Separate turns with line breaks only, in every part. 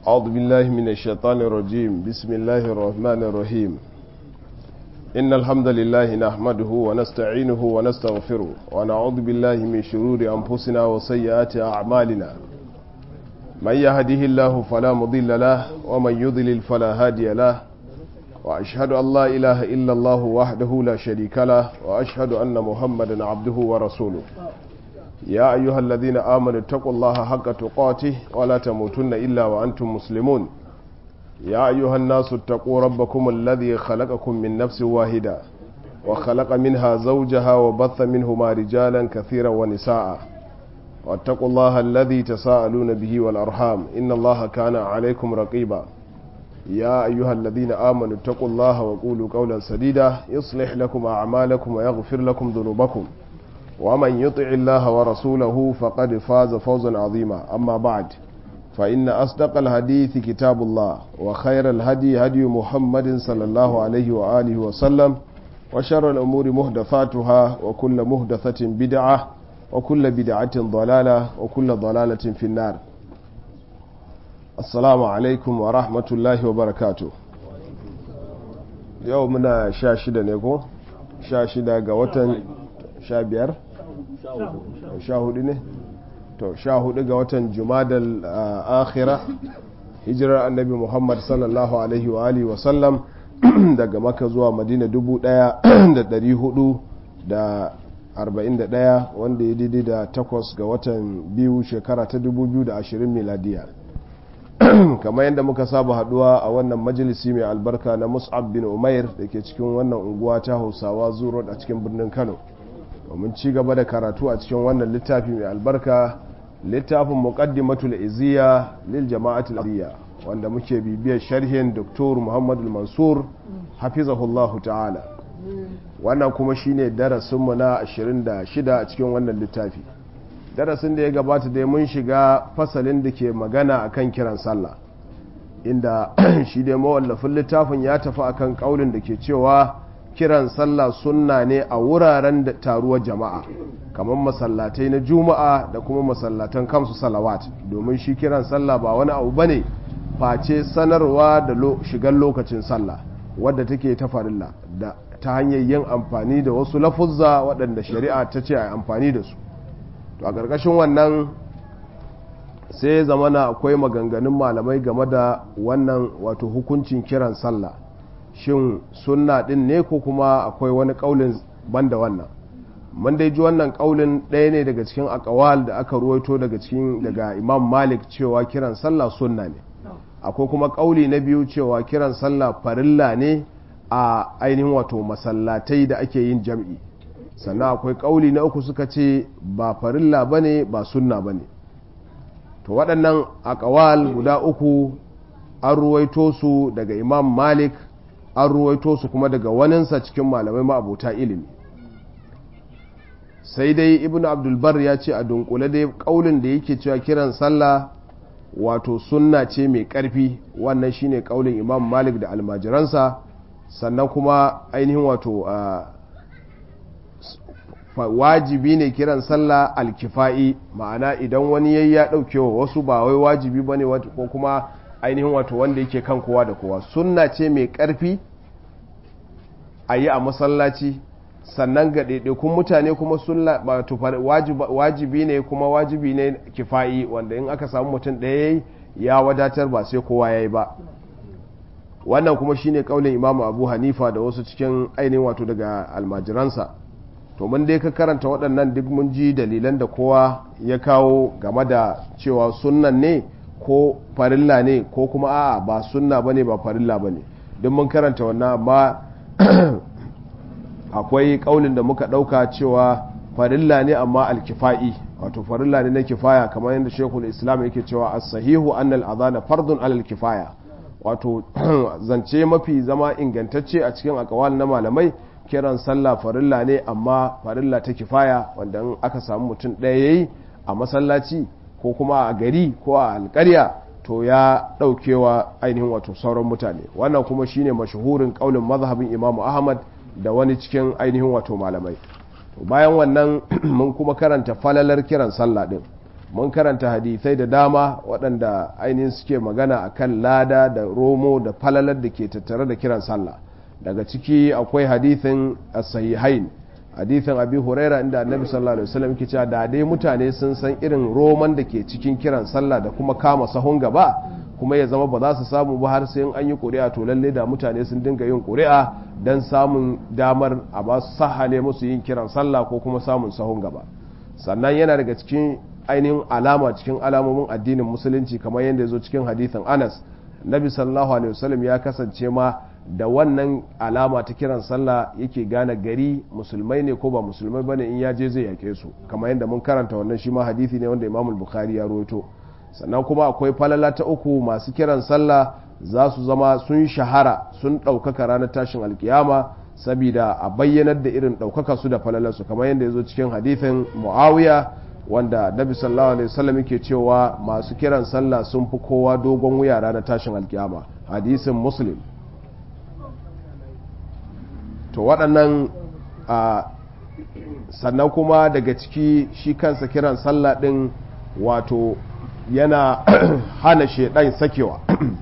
أعوذ بالله من الشيطان الرجيم بسم الله الرحمن الرحيم إن الحمد لله نحمده ونستعينه ونستغفره ونعوذ بالله من شرور أنفسنا وسيئات أعمالنا من يهده الله فلا مضل له ومن يضلل فلا هادي له وأشهد أن لا إله إلا الله وحده لا شريك له وأشهد أن محمدا عبده ورسوله يا أيها الذين آمنوا اتقوا الله حق تقاته ولا تموتن إلا وأنتم مسلمون يا أيها الناس اتقوا ربكم الذي خلقكم من نفس واحدة وخلق منها زوجها وبث منهما رجالا كثيرا ونساء واتقوا الله الذي تساءلون به والأرحام إن الله كان عليكم رقيبا يا أيها الذين آمنوا اتقوا الله وقولوا قولا سديدا يصلح لكم أعمالكم ويغفر لكم ذنوبكم ومن يطع الله ورسوله فقد فاز فوزا عظيما أما بعد فإن أصدق الحديث كتاب الله وخير الهدي هدي محمد صلى الله عليه وآله وسلم وشر الأمور مهدفاتها وكل مهدفة بدعة وكل بدعة ضلالة وكل ضلالة في النار السلام عليكم ورحمة الله وبركاته يومنا شاشدة نيكو شاشدة قوة sha biyar sha hudu ne to sha hudu ga watan jumadal akhira hijirar annabi muhammad sallallahu alaihi wa alihi wasallam daga maka zuwa madina dubu daya da dari hudu da arba'in da daya wanda ya daidai da takwas ga watan biyu shekara ta dubu biyu da ashirin miladiya kamar yadda muka saba haduwa a wannan majalisi mai albarka na mus'ab bin umair da ke cikin wannan unguwa ta hausawa zuro a cikin birnin kano domin ci gaba da karatu a cikin wannan littafi mai albarka littafin muqaddimatul iziya lil jama'atul ariya wanda muke bibiyar sharhin Dr. Muhammad mansur hafizahullahu ta'ala wannan kuma shine darasin mu na 26 a cikin wannan littafi darasin da ya gabata dai mun shiga fasalin da ke magana akan kiran sallah inda shi dai mawallafin littafin ya tafi akan kaulin da ke cewa kiran sallah sunna ne a wuraren da taruwar jama'a kamar masallatai na juma'a da kuma masallatan kamsu salawat domin shi kiran sallah ba wani abu bane face sanarwa da shigar lokacin sallah wadda take ta farilla da ta hanyar yin amfani da wasu lafuzza waɗanda shari'a ta ce a amfani da su to a ƙarƙashin wannan sai zamana akwai maganganun malamai game da wannan wato hukuncin kiran sallah shin sunna din ne ko kuma akwai wani kaulin banda wannan mun dai ji wannan kaulin ɗaya ne daga cikin akawal da aka ruwaito daga cikin daga imam malik cewa kiran sallah sunna ne akwai kuma kauli na biyu cewa kiran sallah farilla ne a ainihin wato masallatai da ake yin jam'i sannan akwai kauli na uku suka ce ba farilla bane ba sunna bane to waɗannan akawal guda uku an ruwaito su daga imam malik an ruwaito su kuma daga waninsa cikin malamai ma'abuta ilimi sai dai ibn abdulbar ya ce a dunkule dai kaulin da yake cewa kiran sallah wato sunna ce mai karfi wannan shine kaulin imam malik da almajiransa sannan kuma ainihin wato wajibi ne kiran sallah alkifa'i ma'ana idan wani yayi ya daukewa wasu ba wai wajibi bane ko kuma ainihin wato wanda yake kan kowa da kowa sunna ce mai ƙarfi a yi a masallaci sannan ga ɗaiɗaikun mutane kuma sunna wajibi ne kuma wajibi ne kifayi wanda in aka samu mutum ɗaya ya wadatar ba sai kowa ya yi ba wannan kuma shine kaulin imamu abu hanifa da wasu cikin ainihin wato daga almajiransa to mun dai ka karanta waɗannan duk mun ji dalilan da kowa ya kawo game da cewa sunnan ne ko farilla ne ko kuma a'a ba sunna bane ba farilla bane don mun karanta wannan amma akwai kaulin da muka dauka cewa farilla ne amma alkifa'i wato farilla ne na kifaya kamar yadda shekul islam yake cewa as-sahihu anna al-adhana fardun alal kifaya wato zance mafi zama ingantacce a cikin akawal na malamai kiran sallah farilla ne amma farilla ta kifaya wanda in aka samu mutum ɗaya yayi a masallaci ko kuma a gari ko a alkarya to ya ɗaukewa ainihin wato sauran mutane wannan kuma shine mashahurin ƙaunin mazhabin imamu ahmad da wani cikin ainihin wato malamai to bayan wannan mun kuma karanta falalar kiran sallah din mun karanta hadithai da dama waɗanda ainihin suke magana akan lada da romo da falalar da ke tattare da kiran sallah daga ciki akwai hadithin sahihain hadithin abi huraira inda annabi sallallahu alaihi wasallam yake cewa da dai mutane sun san irin roman da ke cikin kiran sallah da kuma kama sahun gaba kuma ya zama ba za su samu ba har sai an yi ƙuri'a to lalle da mutane sun dinga yin ƙuri'a don samun damar a ba su sahale musu yin kiran sallah ko kuma samun sahun gaba sannan yana daga cikin ainihin alama cikin alamomin addinin musulunci kamar yadda ya zo cikin hadithin anas nabi sallallahu alaihi wasallam ya kasance ma da wannan alama ta kiran sallah yake gane gari musulmai ne ko ba musulmai bane in ya je zai yake su kamar yadda mun karanta wannan shi ma hadisi ne wanda imamul bukhari ya rawaito sannan kuma akwai falala ta uku masu kiran sallah za su zama sun shahara sun ɗaukaka ranar tashin alkiyama saboda a bayyanar da irin ɗaukaka su da falalarsu kamar yadda ya zo cikin hadithin muawiya wanda nabi sallallahu alaihi wasallam yake cewa masu kiran sallah sun fi kowa dogon wuya ranar tashin alkiyama hadisin muslim to waɗannan sannan kuma daga ciki shi kansa kiran sallah ɗin wato yana hana shaidan sakewa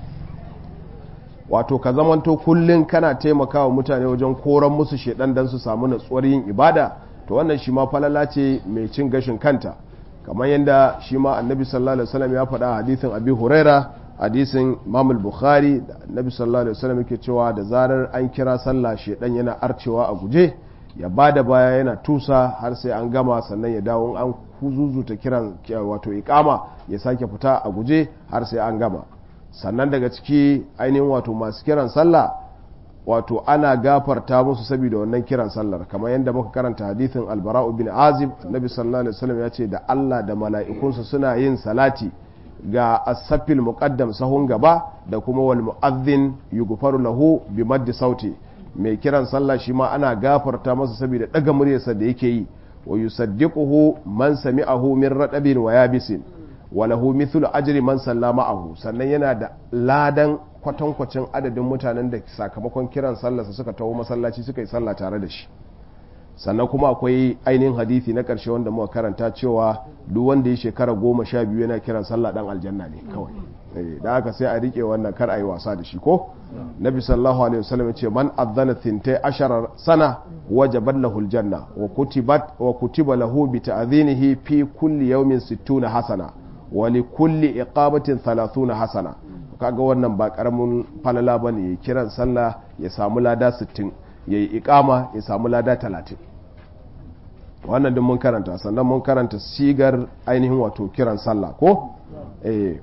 wato ka zamanto kullum kana taimakawa mutane wajen koran musu shaidan don su samu natsuwar yin ibada to wannan shi ma falala ce mai cin gashin kanta kamar yadda shi ma annabi sallallahu alaihi wasallam ya faɗa hadisin abi huraira hadisin imam bukhari da annabi sallallahu alaihi wasallam yake cewa da zarar an kira sallah shaidan yana arcewa a guje ya bada baya yana tusa har sai an gama sannan ya dawo an kuzuzuta kiran wato ikama ya sake fita a guje har sai an gama sannan daga ciki ainihin wato masu kiran sallah wato ana gafarta musu saboda wannan kiran sallar kamar yadda muka karanta hadithin albara'u bin azib annabi sallallahu alaihi wasallam ya ce da Allah da mala'ikunsa suna yin salati ga asafil muqaddam sahun gaba da kuma wal mu'adhdhin yughfaru lahu bi maddi sauti mai kiran sallah shi ma ana gafarta masa saboda daga muryarsa da yake yi wa yusaddiquhu man sami'ahu min radabin wa yabisin wa lahu mithlu ajri man sallama ma'ahu sannan yana da ladan kwatankwacin adadin mutanen da sakamakon kiran sallarsa suka taho masallaci suka yi sallah tare da shi sannan kuma akwai ainihin hadisi na ƙarshe wanda muka karanta cewa duk wanda ya shekara goma sha biyu yana kiran sallah dan aljanna ne kawai da haka sai a rike wannan kar a yi wasa da shi ko nabi sallallahu alaihi wasallam ya ce man adzana thintai ashara sana wajabat lahu aljanna wa kutibat wa kutiba lahu bi ta'dhinihi fi kulli yawmin 60 hasana wa li kulli iqabatin 30 hasana kaga wannan ba karamin falala bane ya kiran sallah ya samu lada 60 yayi iqama ya samu lada 30 wannan din mun karanta sannan mun karanta sigar ainihin wato kiran sallah ko eh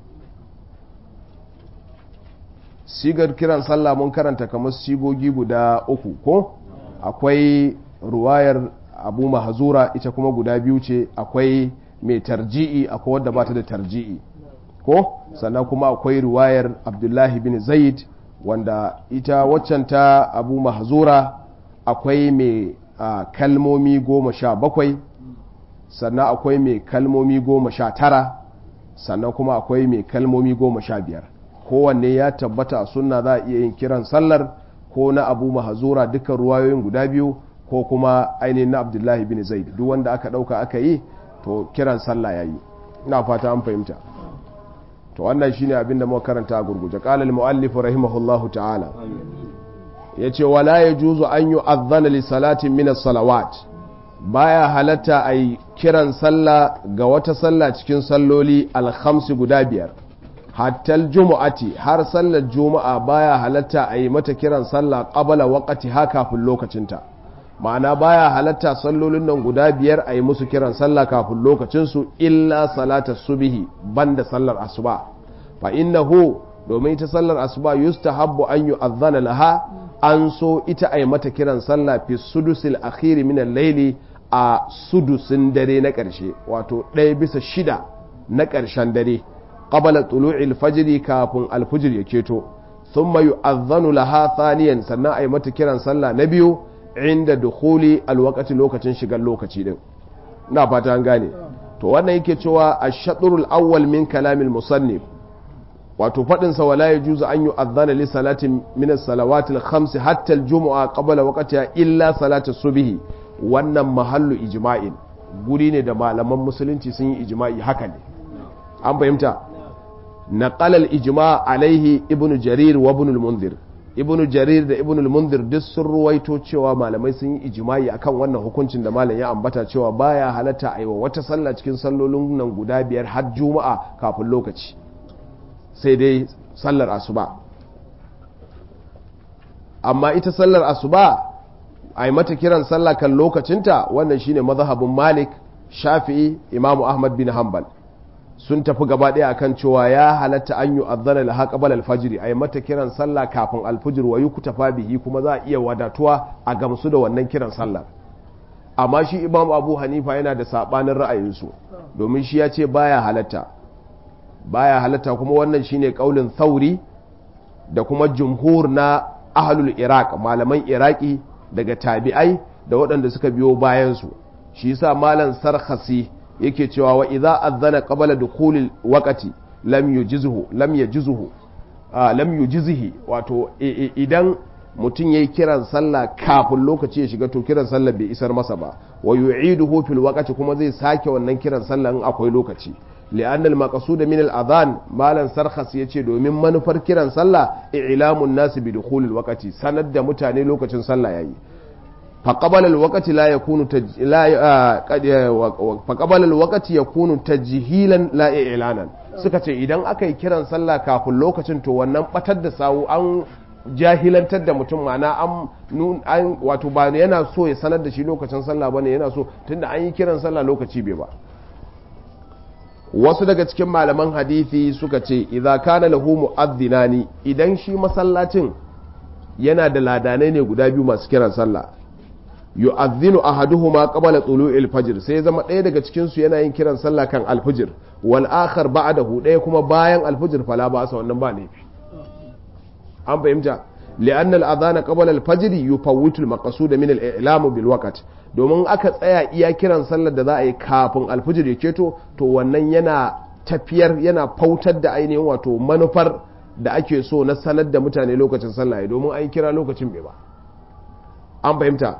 sigar kiran sallah mun karanta kamar sigogi guda uku ko akwai ruwayar abu mahazura ita kuma guda biyu ce akwai mai tarji'i akwai wadda ba ta da tarji'i ko sannan kuma akwai ruwayar abdullahi bin zaid wanda ita waccan ta abu mahazura akwai mai kalmomi goma sha bakwai sannan akwai mai kalmomi goma sha tara sannan kuma akwai mai kalmomi goma sha biyar kowanne ya tabbata a sunna za a iya yin kiran sallar ko na abu mahazura dukkan ruwayoyin guda biyu ko kuma ainihin na abdullahi bin zaid duk wanda aka dauka aka yi to kiran sallah ya yi ina fata an fahimta to wannan shine abin da muka karanta a gurguje qala al muallif rahimahullahu ta'ala yace wala yajuzu an yu'adhdhana li salatin min as-salawat baya halatta ai kiran sallah ga wata sallah cikin salloli al-khamsi guda biyar hattal jumu'ati har sallar juma'a baya halatta a yi mata kiran sallah qabala waqti ha kafin lokacinta ma'ana baya halatta sallolin nan guda biyar a yi musu kiran sallah kafin lokacinsu illa salata subihi banda sallar asuba fa innahu domin ita sallar asuba yustahabbu an yu'adhdhana laha an so ita a yi mata kiran sallah fi sudusil akhiri min al-layli a sudusin dare na ƙarshe wato ɗaya bisa shida na ƙarshen dare qabala tulu'il fajri kafin alfujir ya keto thumma yu'adhdhanu laha thaniyan sannan ay mata kiran sallah na biyu inda dukhuli alwaqti lokacin shigar lokaci din ina fata an gane to wannan yake cewa ash-shatrul awwal min kalamil musannif wato fadin sa wala yajuzu an yu'adhdhana li salatin min as-salawati al-khams hatta al-jumu'a qabla waqtiha illa salatu subhi wannan mahallu ijma'in guri ne da malaman musulunci sun yi ijma'i haka ne an fahimta naqala al-ijma alaihi ibnu jarir wa ibn al-munzir ibnu jarir da ibn al-munzir duk sun ruwaito cewa malamai sun yi ijma'i akan wannan hukuncin da malam ya ambata cewa baya halatta aiwa wata sallah cikin sallolin nan guda biyar har juma'a kafin lokaci sai dai sallar asuba amma ita sallar asuba a yi mata kiran sallah kan lokacinta wannan shine mazhabin malik shafi'i imamu ahmad bin hanbal sun tafi gaba ɗaya akan cewa ya halatta an yi azzana laha qabala alfajiri a yi mata kiran sallah kafin alfajir wa yuktafa bihi kuma za a iya wadatuwa a gamsu da wannan kiran sallah amma shi imam abu hanifa yana da sabanin ra'ayinsu domin shi ya ce baya halatta baya halatta kuma wannan shine kaulin thauri da kuma jumhur na ahlul iraq malaman iraki daga tabi'ai da waɗanda suka biyo bayansu shi yasa malam sarkhasi yake cewa wa idza adhana qabla dukhulil waqti lam yujizhu lam yajizhu lam yujizhi wato idan mutum yayi kiran sallah kafin lokaci ya shiga to kiran sallah bai isar masa ba wa yu'iduhu fil waqti kuma zai sake wannan kiran sallah in akwai lokaci لأن المقصود من الأذان مالا سرخص يتي domin manufar kiran sallah i'lamun nas bi dukhulil waqti sanar da mutane lokacin sallah yayi fa qabala alwaqti la yakunu la fa qabala alwaqti yakunu tajhilan la i'lanan suka ce idan aka yi kiran sallah kafin lokacin to wannan batar da sawu an jahilantar da mutum mana an an wato ba yana so ya sanar da shi lokacin sallah bane yana so tunda an yi kiran sallah lokaci bai ba wasu daga cikin malaman hadithi suka ce idza kana lahu mu'adhdhinani idan shi masallacin yana da ladanai ne guda biyu masu kiran sallah yu'adhdhinu ahaduhuma qabla tulu'il fajr sai zama ɗaya daga cikin su yana yin kiran sallah kan alfajr wal akhar ba'dahu ɗaya kuma bayan alfajr fala ba sa wannan ba laifi an fahimta li'anna al-adhana qabla al-fajr yufawwitu al-maqsud min al-i'lam bil waqt domin aka tsaya iya kiran sallar da za a yi kafin alfijir ya keto to wannan yana tafiyar yana fautar da ainihin wato manufar da ake so na sanar da mutane lokacin sallah domin an kira lokacin bai ba an fahimta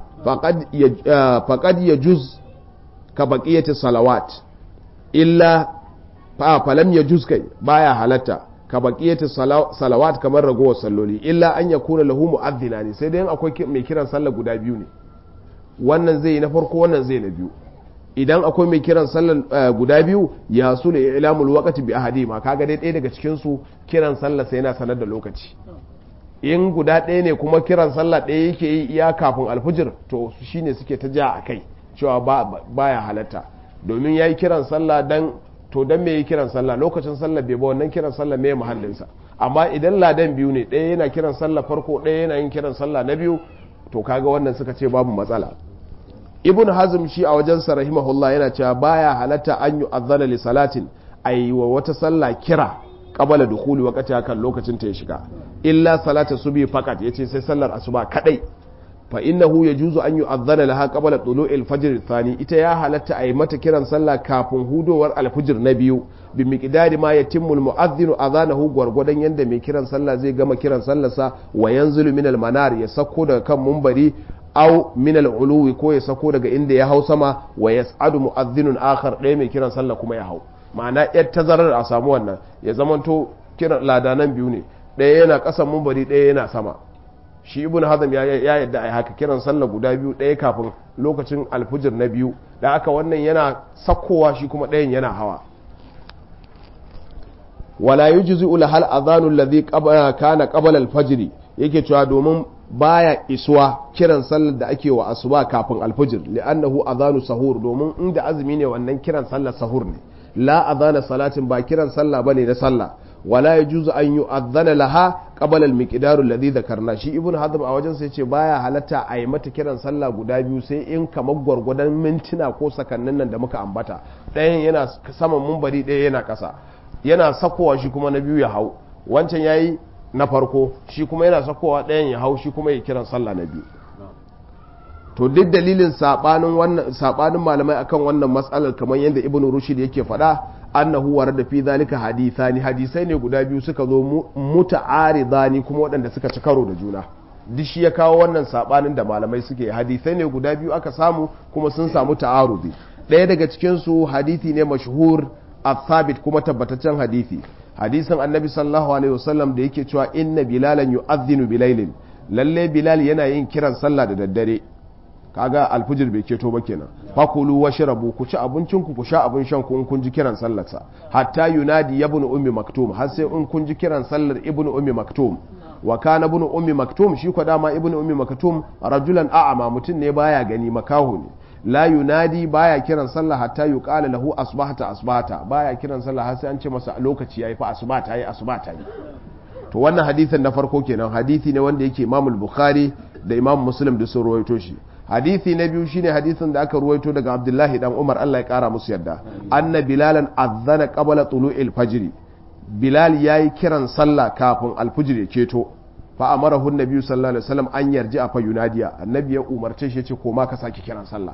faqad ya juz ka baqiyati salawat illa fa falam ya juz kai baya halatta ka baqiyati salawat kamar ragowar salloli illa an yakuna lahu mu'adhdhina ne sai dai akwai mai kiran sallah guda biyu ne wannan zai yi na farko wannan zai na biyu idan akwai mai kiran sallar guda biyu ya su ne ilamul waqti bi ahadi ma kaga dai ɗaya daga cikin su kiran sallar sai yana sanar da lokaci in guda ɗaya ne kuma kiran sallah ɗaya yake yi iya kafin alfijir to shine suke ta ja a kai cewa baya halatta domin yayi kiran sallah dan to dan me yi kiran sallah lokacin sallah bai ba wannan kiran sallah me mahallinsa amma idan ladan biyu ne ɗaya yana kiran sallah farko ɗaya yana yin kiran sallah na biyu to kaga wannan suka ce babu matsala ibn hazm shi a wajen sa rahimahullah yana cewa baya halatta an yi azzana li salatin ayi wa wata sallah kira qabala dukhuli waqti kan lokacin ta ya shiga illa salata subhi faqat yace sai sallar asuba kadai fa innahu yajuzu an yu'adhdhana laha qabla tulu'il fajr thani ita ya halatta ayi mata kiran sallah kafin hudowar alfijir na biyu bi miqdari ma yatimmu almu'adhdhinu adhanahu gwargwadon yanda mai kiran sallah zai gama kiran sallarsa wa yanzilu min almanar ya sako daga kan mumbari aw min al'uluwi ko ya sako daga inda ya hau sama wa yas'adu mu'adhdhinun akhar ɗaya mai kiran sallah kuma ya hau ma'ana yar tazarar a samu wannan ya zamanto kiran ladanan biyu ne ɗaya yana ƙasan mumbari ɗaya yana sama shi ibn hazm ya yadda ai haka kiran sallah guda biyu ɗaya kafin lokacin alfujir na biyu da aka wannan yana sakkowa shi kuma ɗayan yana hawa wala yujzi la hal adhanu alladhi kana qabla al-fajr yake cewa domin baya isuwa kiran sallar da ake wa asuba kafin alfujir li'annahu adhanu sahur domin inda azumi ne wannan kiran sallar sahur ne la adhana salatin ba kiran sallah bane na sallah wala yajuzu an yu'adhana laha qabla al-miqdar alladhi dhakarna shi ibn hazm a wajen sai ce baya halatta a yi mata kiran sallah guda biyu sai in kamar gwargwadon mintuna ko sakannin nan da muka ambata ɗayan yana saman mumbari ɗaya yana ƙasa yana sakowa shi kuma na biyu ya hau wancan yayi na farko shi kuma yana sakowa ɗayan ya hau shi kuma ya kiran sallah na biyu to duk dalilin sabanin wannan sabanin malamai akan wannan matsalar kamar yadda ibn rushd yake faɗa annahu warada fi zalika hadithani hadisai ne guda biyu suka zo muta'aridani kuma waɗanda suka ci karo da juna duk shi ya kawo wannan sabanin da malamai suke hadisai ne guda biyu aka samu kuma sun samu ta'arudi ɗaya daga cikin su hadisi ne mashhur athabit kuma tabbataccen hadisi hadisin annabi sallallahu alaihi wasallam da yake cewa inna bilalan yu'adhdhinu bilailin lalle bilal yana yin kiran sallah da daddare kaga alfujir bai keto ba kenan fakulu washrabu ku ci abincin ku ku sha abin shan ku in kun ji kiran sallarsa hatta yunadi ibn ummi maktum har sai in kun ji kiran sallar ibn ummi maktum wa kana ibn ummi maktum shi ko dama ibn ummi maktum rajulan a'ama mutun ne baya gani makahu ne la yunadi baya kiran sallah hatta yuqala lahu asbahata asbahata baya kiran sallah har sai an ce masa lokaci yayi fa asbahata yayi asbahata yi to wannan hadisin na farko kenan hadisi ne wanda yake Imam Bukhari da Imam Muslim da sun ruwaito shi hadisi na biyu shine hadisin da aka ruwaito daga Abdullahi dan Umar Allah ya kara musu yadda anna bilalan azzana qabla tulu'il fajr bilal yayi kiran sallah kafin alfujr ya keto fa amarahu annabi sallallahu alaihi wasallam an yarji a fa yunadiya annabi ya umarce shi ya ce koma ka sake kiran sallah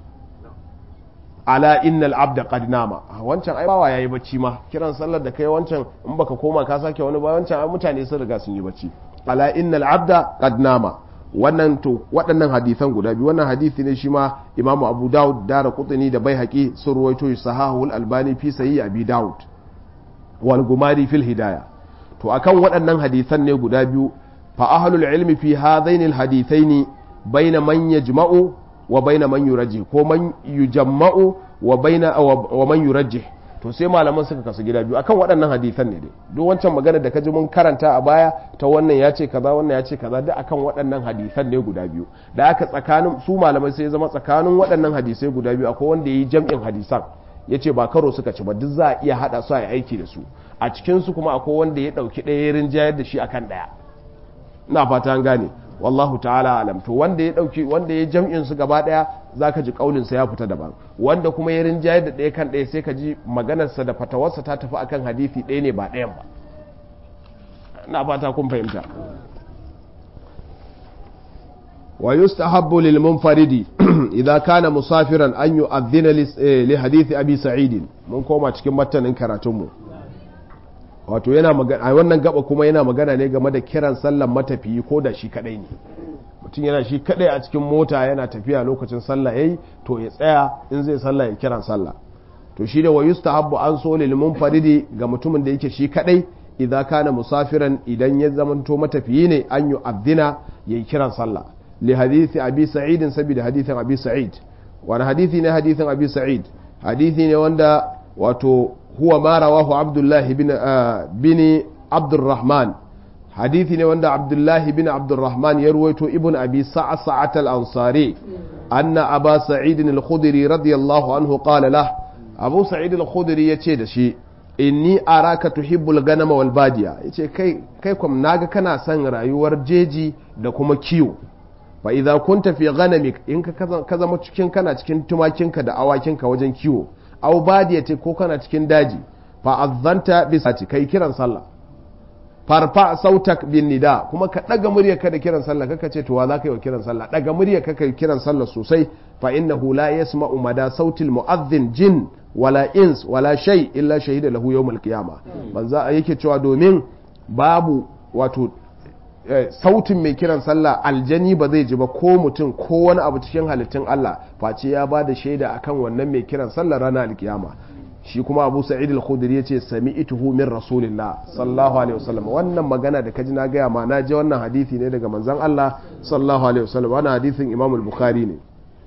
ala innal abda qad nama wancan ai bawa yayi bacci ma kiran sallar da kai wancan in baka koma ka sake wani ba wancan ai mutane sun riga sun yi bacci ala innal abda qad nama wannan to waɗannan hadisan guda biyu wannan hadisi ne shi ma imamu abu dawud dara kutuni da bai haƙi sun ruwaito sahahul albani fi sayi abi dawud wal gumari fil hidaya to akan waɗannan hadisan ne guda biyu fa ahlul ilmi fi hadaini al hadithaini baina man yajma'u wa baina man yurajjih ko man yujamma'u wa baina wa man yurajjih to sai malaman suka kasu gida biyu akan waɗannan hadisan ne dai duk wancan magana da kaji mun karanta a baya ta wannan ya ce kaza wannan ya ce kaza duk akan waɗannan hadisan ne guda biyu da aka tsakanin su malamai sai ya zama tsakanin waɗannan hadisai guda biyu akwai wanda yi jam'in hadisan ya ce ba karo suka ci ba duk za a iya haɗa su a yi aiki da su a cikin su kuma akwai wanda ya ɗauki ɗaya rinjayar da shi akan ɗaya ina fata an gane wallahu ta'ala alam to wanda ya dauki wanda ya jam'in su gaba daya zaka ji kaulin sa ya fita daban wanda kuma ya rinjaye da daya kan daya sai ka ji maganar sa da fatawarsa ta tafi akan hadisi ɗaya ne ba ɗayan ba ina fata kun fahimta wa yustahabbu lil munfaridi idza kana musafiran an yu'adhdhina li hadisi abi sa'id mun koma cikin matanin karatun mu wato yana magana a wannan gaba kuma yana magana ne game da kiran sallan matafiyi ko da shi kadai ne mutum yana shi kadai a cikin mota yana tafiya lokacin sallah yayi to ya tsaya in zai sallah ya kiran sallah to shi da wayusta habbu an so lil munfaridi ga mutumin da yake shi kadai idza kana musafiran idan ya zamanto matafiyi ne an yu addina yayi kiran sallah li hadisi abi sa'id saboda hadisin abi sa'id wani hadisi ne hadisin abi sa'id hadisi ne wanda wato huwa ma rawahu abdullah bin bin abdurrahman hadithi ne wanda abdullah bin abdurrahman ya ruwaito ibn abi sa'sa'at al-ansari anna aba sa'id al-khudri radiyallahu anhu qala lah abu sa'id al-khudri yace da shi inni araka tuhibbul ganama wal badiya yace kai kai kwam naga kana son rayuwar jeji da kuma kiwo fa idza kunta fi ghanamik in ka zama cikin kana cikin tumakinka da awakinka wajen kiwo aw badiyati ko kana cikin daji fa azzanta bi sati kai kiran sallah farfa sautak bin nida kuma ka daga muryarka da kiran sallah kaka ce to wa zaka yi wa kiran sallah daga muryarka kai kiran sallah sosai fa innahu la yasma'u mada sautil mu'adhdhin jin wala ins wala shay illa shahida lahu yawmal qiyamah manzo yake cewa domin babu wato sautin mai kiran sallah aljani ba zai ji ba ko mutum ko wani abu cikin halittun Allah face ya ba da shaida akan wannan mai kiran sallah ranar alkiyama shi kuma abu sa'id al-khudri yace sami'tuhu min rasulillah sallallahu alaihi wasallam wannan magana da kaji na gaya ma na ji wannan hadisi ne daga manzon Allah sallallahu alaihi wasallam wannan hadisin Imam al-Bukhari ne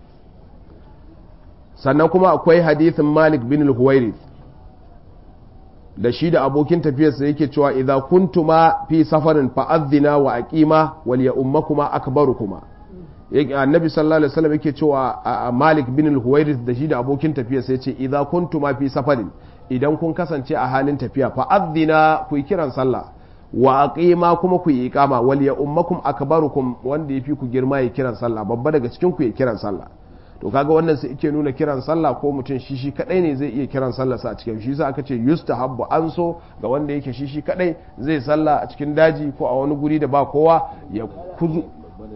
sannan kuma akwai hadisin Malik bin al-Huwairith da shi da abokin tafiyarsa yake cewa idza kuntuma fi safarin fa'adhina wa aqima wal ya ummakuma akbarukuma yake annabi sallallahu alaihi wasallam yake cewa Malik bin al-Huwairith da shi da abokin tafiyarsa yace idza kuntuma fi safarin idan kun kasance a halin tafiya fa'adhina ku kiran sallah wa aqima kuma ku yi iqama wal ya ummakum akbarukum wanda yafi ku girma ya kiran sallah babba daga cikin ku ya kiran sallah to kaga wannan sai yake nuna kiran sallah ko mutum shi shi kadai ne zai iya kiran sallah sa a cikin shi sa aka ce yustahabbu an so ga wanda yake shi shi kadai zai sallah a cikin daji ko a wani guri da ba kowa ya kuzu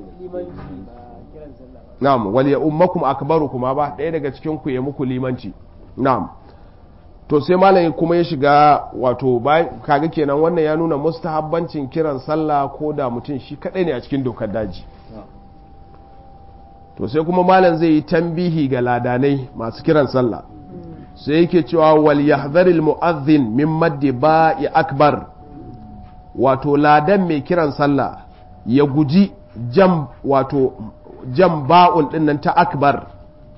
na'am wal ya ummakum akbarukum ba daya daga cikin ku ya muku limanci na'am to sai malam kuma ya shiga wato kaga kenan wannan ya nuna mustahabbancin kiran sallah ko da mutum shi kadai ne a cikin dokar daji to sai kuma malam zai yi tambihi ga ladanai masu kiran sallah sai yake cewa wal yahdharil mu'adhdhin min maddi ba'i akbar wato ladan mai kiran sallah ya guji jam wato jam ba'un dinnan ta akbar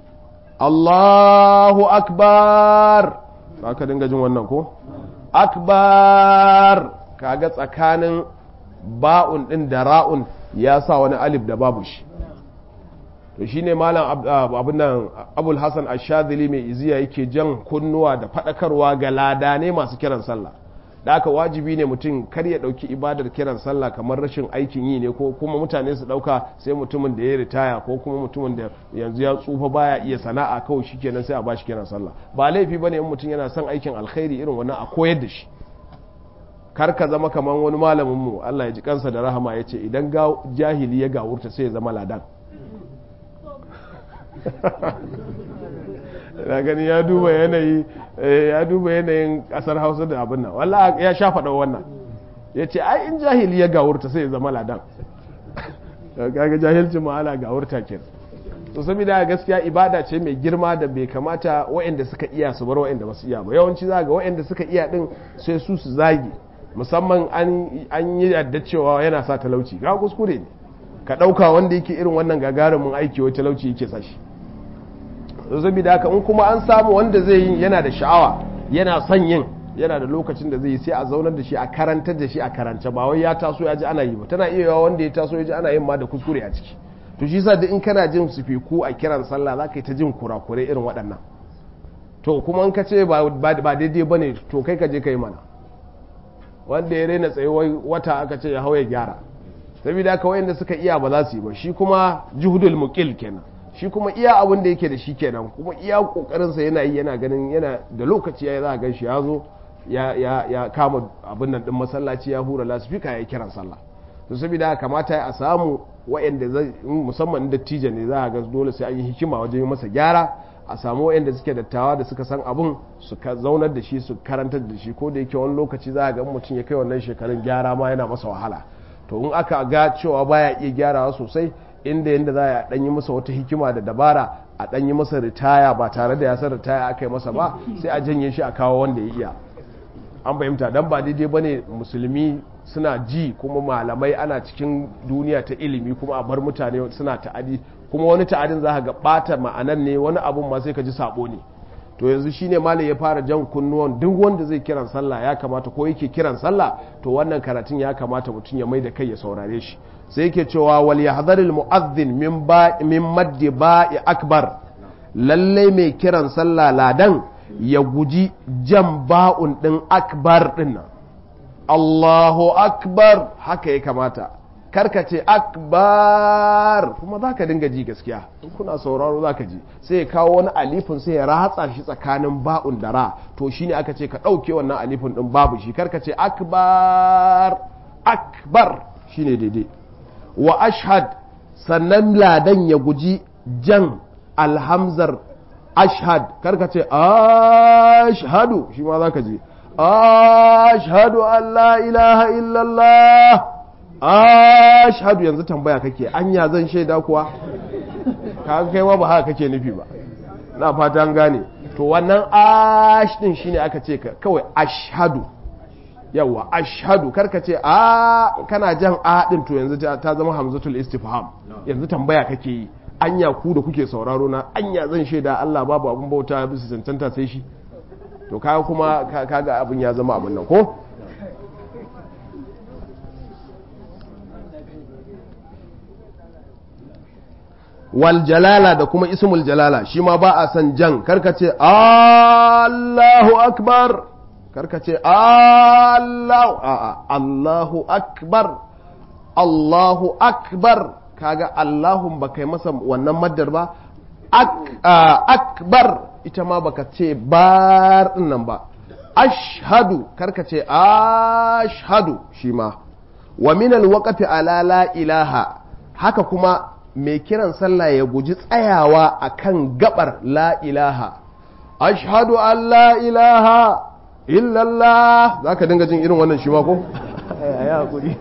Allahu akbar ka dinga jin wannan ko akbar kaga tsakanin ba'un din da ra'un ya sa wani alif da babu shi to shine malam abin nan abul hasan ashadili mai iziya yake jan kunnuwa da fadakarwa ga ladane masu kiran sallah da aka wajibi ne mutum kar ya dauki ibadar kiran sallah kamar rashin aikin yi ne ko kuma mutane su dauka sai mutumin da ya ritaya ko kuma mutumin da yanzu ya tsufa baya iya sana'a kawai shikenan sai a bashi kiran sallah ba laifi bane in mutum yana son aikin alkhairi irin wannan a koyar da shi kar ka zama kamar wani malamin mu Allah ya ji kansa da rahama yace idan ga jahili ya gawurta sai ya zama ladan na gani ya duba yanayi ya duba yanayin kasar hausa da abin nan wallah ya sha faɗa wannan ya ce ai in jahili ya gawurta sai ya zama ladan kaga jahilcin ma'ana gawurta ke to saboda gaskiya ibada ce mai girma da bai kamata waɗanda suka iya su bar waɗanda ba su iya ba yawanci za ga waɗanda suka iya din sai su su zagi musamman an yi yadda cewa yana sa talauci ga kuskure ne ka ɗauka wanda yake irin wannan gagarumin aiki wai talauci yake sa shi saboda haka in kuma an samu wanda zai yi yana da sha'awa yana son yin yana da lokacin da zai yi sai a zaunar da shi a karantar da shi a karance ba wai ya taso ya ji ana yi ba tana iya yawa wanda ya taso ya ji ana yin ma da kuskure a ciki to shi yasa duk in kana jin sufiku a kiran sallah za ka yi ta jin kurakurai irin waɗannan to kuma in ka ce ba daidai ba ne to kai ka je ka yi mana wanda ya raina tsaye wata aka ce ya hau ya gyara saboda haka wayanda suka iya ba za su yi ba shi kuma juhudul muqil kenan shi kuma iya abin da yake da shi kenan kuma iya kokarinsa yana yi yana ganin yana da lokaci ya za a gan shi ya zo ya kama abin nan din masallaci ya hura lasifika ya kiran sallah to saboda kamata a samu wa'anda zai musamman dattijo ne za a ga dole sai an yi hikima wajen masa gyara a samu wa'anda suke dattawa da suka san abin su zaunar da shi su karantar da shi ko da yake wani lokaci za a ga mutum ya kai wannan shekarun gyara ma yana masa wahala to in aka ga cewa baya iya gyarawa sosai inda yadda za a ɗan yi masa wata hikima da dabara a ɗan yi masa ritaya ba tare da ya san ritaya aka yi masa ba sai a janye shi a kawo wanda ya iya an fahimta dan ba daidai ba ne musulmi suna ji kuma malamai ana cikin duniya ta ilimi kuma a bar mutane suna ta'adi kuma wani ta'adin za ga ɓata ma'anan ne wani abun ma sai ka ji sabo ne to yanzu shine malam ya fara jan kunnuwan duk wanda zai kiran sallah ya kamata ko yake kiran sallah to wannan karatun ya kamata mutum ya mai da kai ya saurare shi sai yake cewa wal yahdharil mu'adhdhin min ba min maddi ba'i akbar lalle mai kiran sallah ladan ya guji jan ba'un din akbar din nan Allahu akbar haka ya kamata karka ce akbar kuma za ka dinga ji gaskiya in kuna sauraro za ka ji sai ya kawo wani alifin sai ya ratsa shi tsakanin ba'un da ra to shine aka ce ka ɗauke wannan alifin ɗin babu shi karka ce akbar akbar shine daidai wa ashhad sannan ladan ya guji jan alhamzar ashhad karka ce ashhadu shi ma za ka je ashhadu an la ilaha illallah ashhadu yanzu tambaya kake anya zan shaida kuwa ka kai ma ba haka kake nufi ba na fata an gane to wannan ash din shine aka ce kawai ashhadu yawa ashhadu karka ce a kana jan a din to yanzu ta zama hamzatul istifham yanzu tambaya kake yi anya ku da kuke sauraro na anya zan shaida Allah babu abun bauta bisa cancanta sai shi to kaga kuma kaga abin ya zama abin nan ko wal jalala da kuma ismul jalala shi ma ba a san jan karkace Allahu akbar karkace Allahu a'a Allahu akbar Allahu akbar kaga Allahun baka yi masa wannan maddar ba akbar ita ma baka ce bar nan ba ashhadu karkace ashhadu shi ma wa min alwaqti ala la ilaha haka kuma mai kiran sallah ya guji tsayawa akan gabar la ilaha ashhadu an la ilaha illallah za ka dinga jin irin wannan shi ma ko? ya hakuri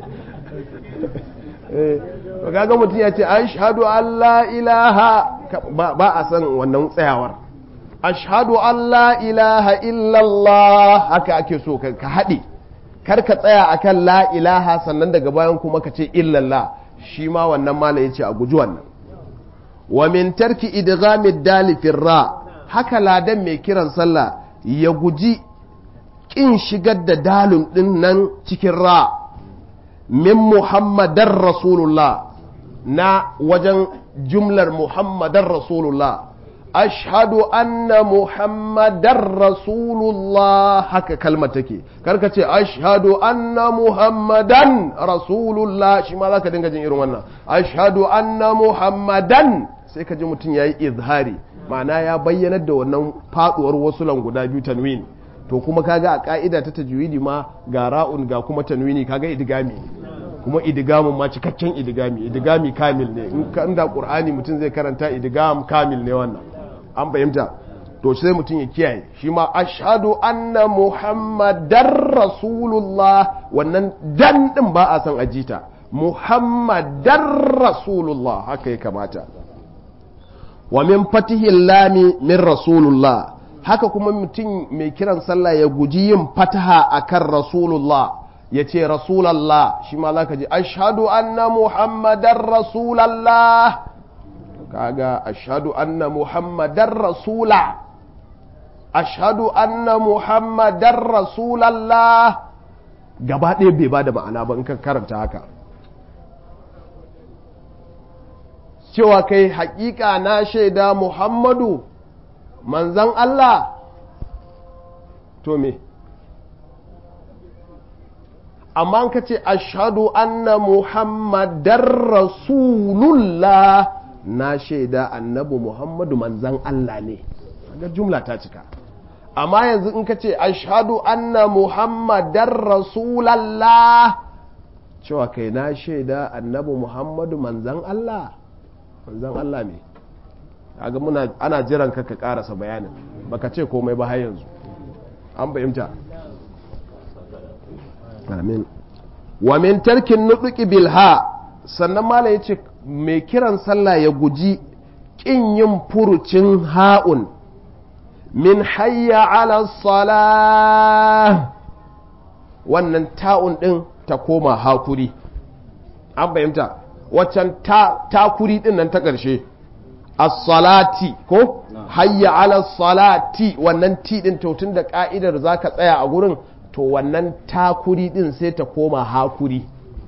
kaga mutum ya ce ashhadu an la ilaha ba a san wannan tsayawar ashhadu an la ilaha illallah haka ake so ka haɗe kar ka tsaya akan la ilaha sannan daga bayan kuma ka ce illallah shi ma wannan mala yace a guji wannan wa min tarki idghamid dali ra haka ladan mai kiran sallah ya guji kin shigar da dalun din nan cikin ra min muhammadar rasulullah na wajen jumlar muhammadar rasulullah ashhadu anna muhammadar rasulullah haka kalmar take karka ce ashhadu anna muhammadan rasulullah shi ma zaka dinga jin irin wannan ashhadu anna muhammadan sai ka ji mutum yayi izhari ma'ana ya bayyanar da wannan faduwar wasu guda biyu tanwin to kuma kaga a ka'ida ta tajwidi ma ga ra'un ga kuma tanwini kaga idgami kuma idgamun ma cikakken idgami idgami kamil ne in ka inda qur'ani mutum zai karanta idgam kamil ne wannan an fahimta to sai mutum ya kiyaye shi ma ashhadu anna muhammadar rasulullah wannan dan din ba a san ajita muhammadar rasulullah haka ya kamata wa min fatihil lami min rasulullah haka kuma mutum mai kiran sallah ya guji yin fataha akan rasulullah ya ce rasulallah shi ma za ka ji ashadu anna muhammadan rasulallah kaga ashadu anna muhammadan rasula ashadu anna muhammadan rasulallah gaba ɗaya bai ba da ma'ana ba in ka karanta haka cewa kai haƙiƙa na shaida muhammadu manzan Allah to me amma ka ce ashadu anna muhammadar rasulullah na shaida annabi muhammadu manzan Allah ne ga jumla ta cika amma yanzu in ka ce ashadu anna muhammadar rasulallah cewa kai na shaida annabi muhammadu manzan Allah manzan Allah ne kaga muna ana jiran ka ka karasa bayanin baka ce komai ba har yanzu an fahimta amin wa min tarkin nuduki bilha sannan mala yace mai kiran sallah ya guji kin yin furucin ha'un min hayya ala salah wannan ta'un din ta koma hakuri an fahimta waccan takuri din nan ta ƙarshe as-salati ko hayya ala salati wannan ti din to tun da ka'idar zaka tsaya a gurin to wannan takuri din sai ta koma hakuri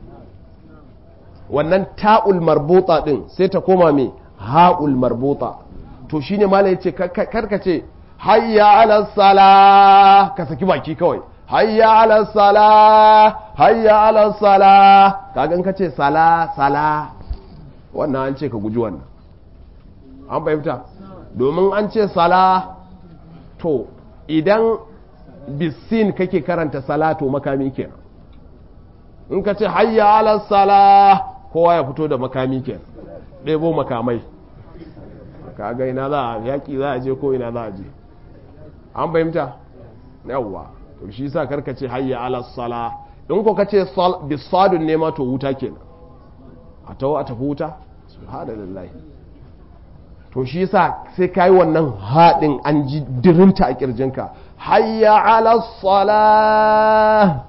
wannan ta'ul marbuta din sai ta koma me ha'ul marbuta to shine malai yace karka ce hayya ala sala ka saki baki kawai hayya ala sala hayya ala sala kaga in kace sala sala wannan an ce ka guji wannan an fahimta domin an ce sala to idan bisin kake karanta salatu makami kenan in ka ce hayya ala sala kowa ya fito da makami kenan ɗebo makamai kaga ina za a yaƙi za a je ko ina za a je an fahimta yawwa to shi sa karka ce hayya ala sala in ko ka ce bisadun ne ma to wuta kenan a tawo a tafi wuta subhanallahi to shi yasa sai kai wannan haɗin an ji dirinta a kirjinka hayya ala sala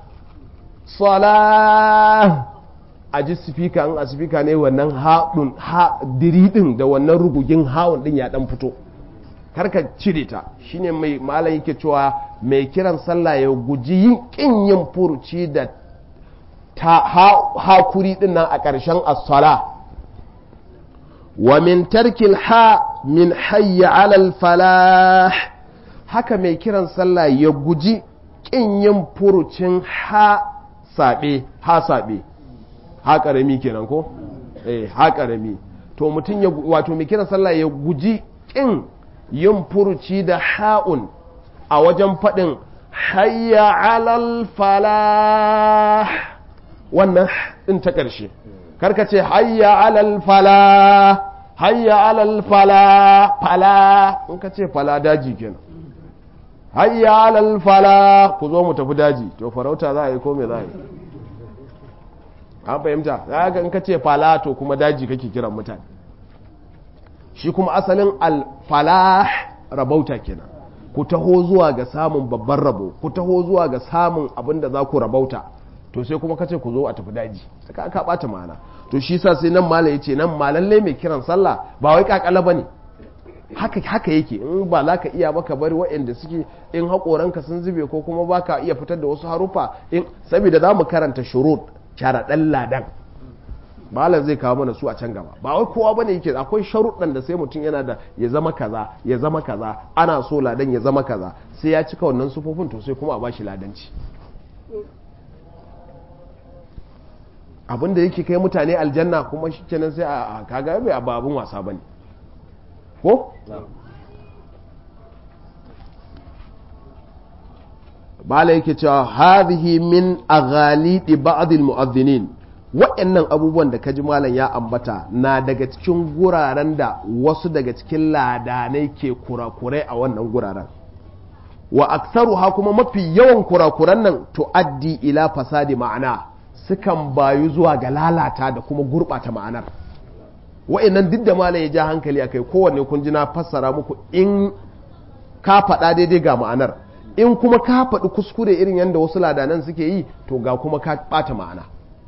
sala a ji sifika in a sifika ne wannan haɗin ha diridin da wannan rugugin hawan din ya dan fito karka cire ta shine mai malam yake cewa mai kiran sallah ya guji yin kin yin furuci da ta hakuri din nan a ƙarshen as-sala wa min tarkil ha min hayya alal falah haka mai kiran sallah ya guji kin yin furucin ha sabe ha sabe ha karami kenan ko eh ha karami to mutum ya wato mai kiran sallah ya guji kin yin furuci da ha'un a wajen faɗin hayya alal falah wannan ɗin ta ƙarshe karka ce hayya alal falah hayya alal fala fala in ka ce fala daji kenan hayya alal fala ku zo mu tafi daji to farauta za a yi ko me za a yi an fahimta za ga in ka ce fala to kuma daji kake kiran mutane shi kuma asalin alfalah rabauta kenan ku taho zuwa ga samun babban rabo ku taho zuwa ga samun abin da za ku rabauta to sai kuma kace ku zo a tafi daji saka aka bata ma'ana to shi sa sai nan malam yace nan malalle mai kiran sallah ba wai kakala bane haka haka yake in ba za ka iya maka bari waɗanda suke in haƙoranka sun zube ko kuma ba ka iya fitar da wasu harufa in saboda za mu karanta shurut sharaɗan ladan malam zai kawo mana su a can gaba ba wai kowa bane yake akwai sharuɗan da sai mutum yana da ya zama kaza ya zama kaza ana so ladan ya zama kaza sai ya cika wannan sufofin to sai kuma a bashi ladanci abin da yake kai mutane aljanna kuma shi kenan sai a kaga bai abu abin wasa bane ko bala yake cewa hadhihi min aghalidi ba'd almu'adhdhinin wa'annan abubuwan da kaji malam ya ambata na daga cikin guraren da wasu daga cikin ladanai ke kurakurai a wannan guraren wa aktsaruha kuma mafi yawan kurakuran nan tuaddi ila fasadi ma'ana sukan bayu zuwa ga lalata da kuma gurbata ma'anar wa'annan duk da malam ya ja hankali akai kowanne kun ji na fassara muku in ka faɗa daidai ga ma'anar in kuma ka faɗi kuskure irin yadda wasu ladanan suke yi to ga kuma ka ɓata ma'ana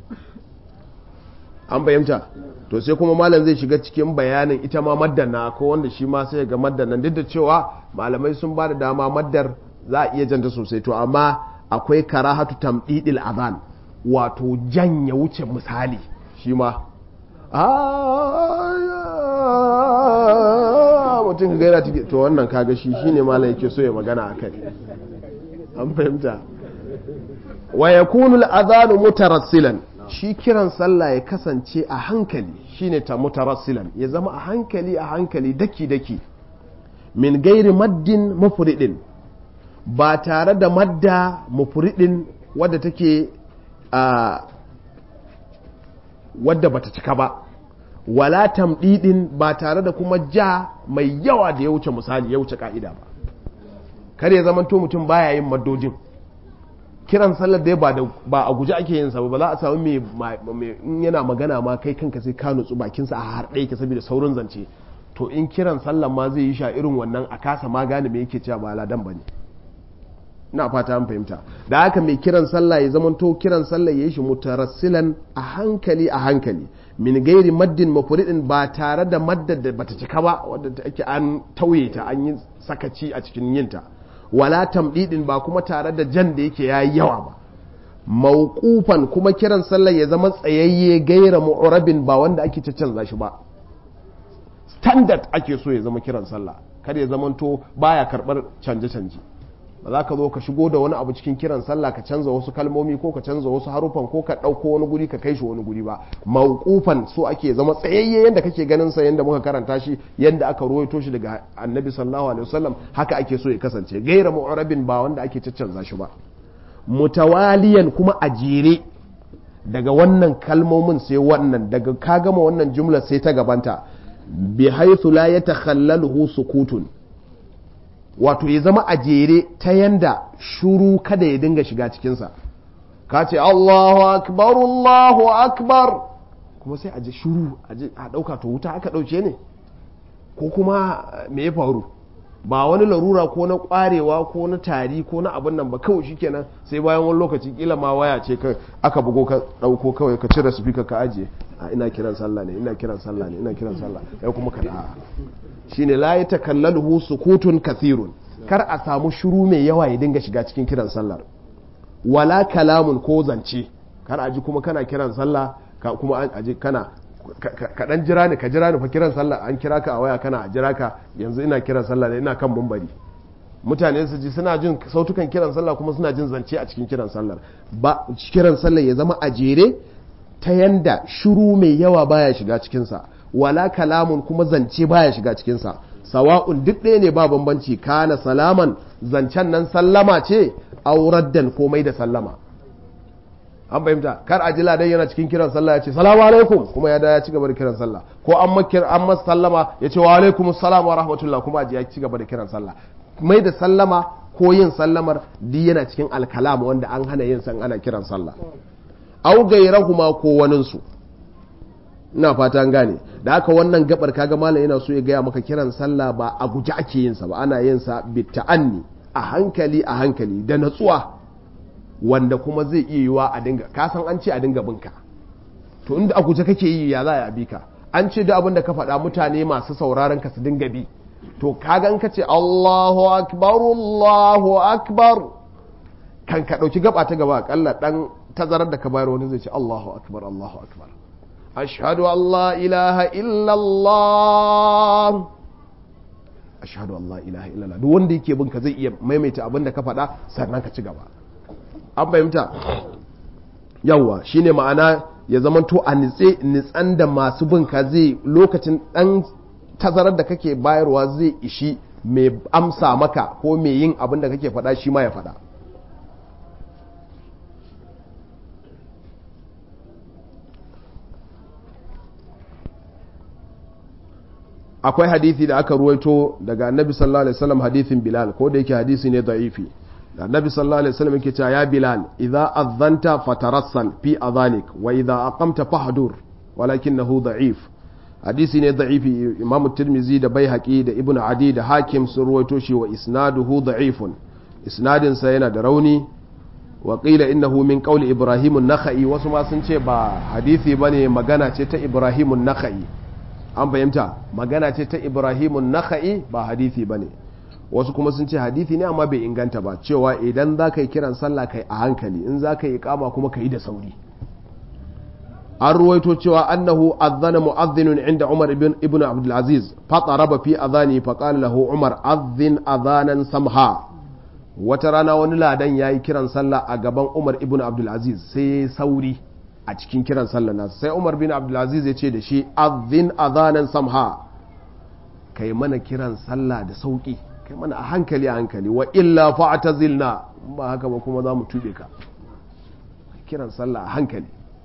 an bayyanta to sai kuma malam zai shiga cikin bayanin ita ma maddana ko wanda shi ma sai ga maddan duk da cewa malamai sun ba da dama maddar za a iya janta sosai to amma akwai karahatu tamdidil azan wato janya wuce misali shi ma mutum ka gaira to wannan kaga shi shine malam yake so ya magana akai an fahimta wa yakunu al-adhanu mutarassilan shi kiran sallah ya kasance a hankali shine ta mutarassilan ya zama a hankali a hankali daki daki min gairi maddin mufridin ba tare da madda mufridin wadda take a wadda bata cika ba wala tamdidin ba tare da kuma ja mai yawa da ya wuce misali ya wuce ka'ida ba kar ya zamanto mutum baya yin maddojin kiran sallar dai ba a guji ake yin sa ba za a samu mai in yana magana ma kai kanka sai ka nutsu bakinsa a har ɗaya ke saboda saurin zance to in kiran sallar ma zai yi sha irin wannan a kasa ma gane me yake cewa ba ladan bane ina fata an fahimta da haka mai kiran sallah ya zamanto kiran sallah ya yi shi mutarassilan a hankali a hankali min gairi maddin mafuridin ba tare da maddar da bata cika ba wadda ake an tauye ta an yi sakaci a cikin yinta wala tamdidin ba kuma tare da jan da yake yayi yawa ba mauqufan kuma kiran sallah ya zama tsayayye gaira mu'rabin ba wanda ake canza shi ba standard ake so ya zama kiran sallah kar ya zamanto baya karbar canje canje ba za ka zo ka shigo da wani abu cikin kiran sallah ka canza wasu kalmomi ko ka canza wasu harufan ko ka ɗauko wani guri ka kai shi wani guri ba mauqufan so ake zama tsayayye yanda kake ganin sa yanda muka karanta shi yanda aka ruwaito shi daga annabi sallallahu alaihi wasallam haka ake so ya kasance gaira mu'rabin ba wanda ake caccanza shi ba mutawaliyan kuma a jere daga wannan kalmomin sai wannan daga ka gama wannan jumla sai ta gabanta bi haythu la yatakhallaluhu sukutun wato ya zama a jere ta yanda shuru kada ya dinga shiga cikinsa ka ce Allahu akbar Allahu akbar kuma sai a ji shuru a ɗauka to wuta aka ɗauke ne ko kuma me ya faru ba wani larura ko na ƙwarewa ko na tari ko na abin nan ba kawai shikenan sai bayan wani lokaci kila ma waya ce aka bugo ka ɗauko kawai ka cire speaker ka ajiye a ina kiran sallah ne ina kiran sallah ne ina kiran sallah sai kuma ka da shine la ya takallaluhu sukutun kathirun kar a samu shiru mai yawa ya dinga shiga cikin kiran sallar wala kalamun ko zance kar a ji kuma kana kiran sallah ka kuma a ji kana ka dan jira ni ka jira ni fa kiran sallah an kira ka a waya kana a jira ka yanzu ina kiran sallah ne ina kan mumbari mutane su ji suna jin sautukan kiran sallah kuma suna jin zance a cikin kiran sallar ba kiran sallah ya zama a jere ta yanda shiru mai yawa baya shiga cikinsa wala kalamun kuma zance baya shiga cikinsa sawa'un duk ɗaya ne ba bambanci kana salaman zancen nan sallama ce auraddan komai da sallama an fahimta kar a ji ladan yana cikin kiran sallah ya ce salamu alaikum kuma ya da ya ci gaba da kiran sallah ko an makir an masa sallama ya ce wa alaikum salam wa rahmatullah kuma a ji ya ci gaba da kiran sallah mai da sallama ko yin sallamar duk yana cikin alkalam wanda an hana yin san ana kiran sallah au gairahuma ko waninsu ina fata an gane da haka wannan gabar kaga malam yana so ya gaya maka kiran sallah ba a guji ake yin sa ba ana yin sa bi ta'anni a hankali a hankali da natsuwa wanda kuma zai iya yiwa a dinga ka san an ce a dinga binka to inda a guje kake yi ya za a bi ka an ce duk abin da ka faɗa mutane masu sauraron ka su dinga bi to kaga in ka ce Allahu akbar Allahu akbar kan ka ɗauki gaba ta gaba akalla ɗan tazarar da ka bayar wani zai ce Allahu akbar Allahu akbar ashhadu an la ilaha illallah ashhadu an la ilaha illallah duk wanda yake bin ka zai iya maimaita abin da ka faɗa sannan ka ci gaba an fahimta yawwa shine ma'ana ya zamanto a nitse nitsan da masu bin ka zai lokacin ɗan tazarar da kake bayarwa zai ishi mai amsa maka ko mai yin abin da kake faɗa shi ma ya faɗa akwai hadithi da aka ruwaito daga annabi sallallahu alaihi wasallam hadithin bilal ko da yake hadisi ne da'ifi da annabi sallallahu alaihi wasallam yake cewa ya bilal idza adhanta fatarassal fi adhanik wa idza aqamta fahdur walakinahu da'if hadisi ne da'ifi imamu tirmizi da baihaqi da ibnu adi da hakim sun ruwaito shi wa isnaduhu da'ifun isnadin sa yana da rauni wa qila innahu min qawli ibrahim an-nakhai wasu ma sun ce ba hadisi bane magana ce ta ibrahim an-nakhai an fahimta magana ce ta ibrahimun naka'i ba hadithi ba ne wasu kuma sun ce hadithi ne amma bai inganta ba cewa idan za ka yi kiran sallah kai a hankali in za ka yi kama kuma ka yi da sauri an ruwaito cewa annahu azzana mu'azzinun inda umar ibn abdulaziz fataraba fi azani faqala lahu umar azzin azanan samha wata rana wani ladan yayi kiran sallah a gaban umar ibn abdulaziz sai sauri a cikin kiran sallar nasu sai umar bin abdulaziz ya ce da shi azin azanan samha kai mana kiran sallah da sauki kai mana a hankali a hankali wa illa fa'tazilna ba haka ba kuma za mu tube ka kiran sallah a hankali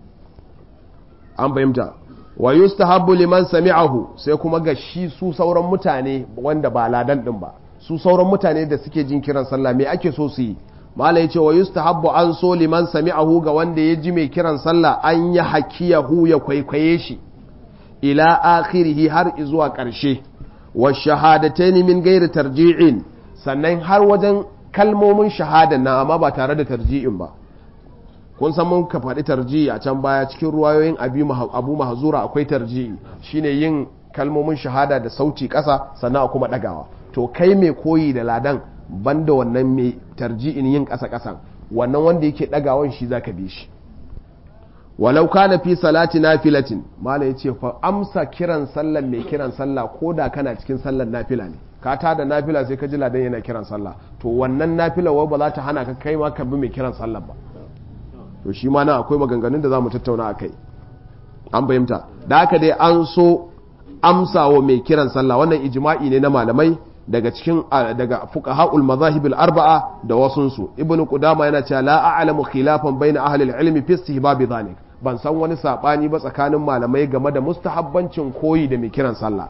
an fahimta wa yustahabbu liman sami'ahu sai kuma ga shi su sauran mutane wanda ba ladan din ba su sauran mutane da suke jin kiran sallah me ake so su yi mala ya ce wa yustahabbu an so liman sami'ahu ga wanda ya ji mai kiran sallah an ya hakiyahu ya kwaikwaye shi ila akhirihi har zuwa ƙarshe wa shahadataini min gairi tarji'in sannan har wajen kalmomin shahada na amma ba tare da tarji'in ba kun san mun ka faɗi tarji'i a can baya cikin ruwayoyin abu mahzura akwai tarji'i shine yin kalmomin shahada da sauti ƙasa sannan kuma ɗagawa to kai mai koyi da ladan banda wannan mai tarji'in yin ƙasa ƙasan wannan wanda yake ɗagawan shi zaka bi shi walau kana fi salati nafilatin mala yace fa amsa kiran sallan mai kiran sallah ko da kana cikin sallan nafila ne ka ta da nafila sai ka ji ladan yana kiran sallah to wannan nafila wai ba za ta hana ka kai ma ka bi mai kiran sallah ba to shi ma na akwai maganganun da za mu tattauna a kai an fahimta da haka dai an so amsa wa mai kiran sallah wannan ijma'i ne na malamai daga cikin daga fuqaha'ul mazahib arbaa da wasunsu ibnu qudama yana cewa la a'lamu khilafan baina ahli al-ilmi fi istihbab dhalik ban san wani sabani ba tsakanin malamai game da mustahabbancin koyi da mai kiran sallah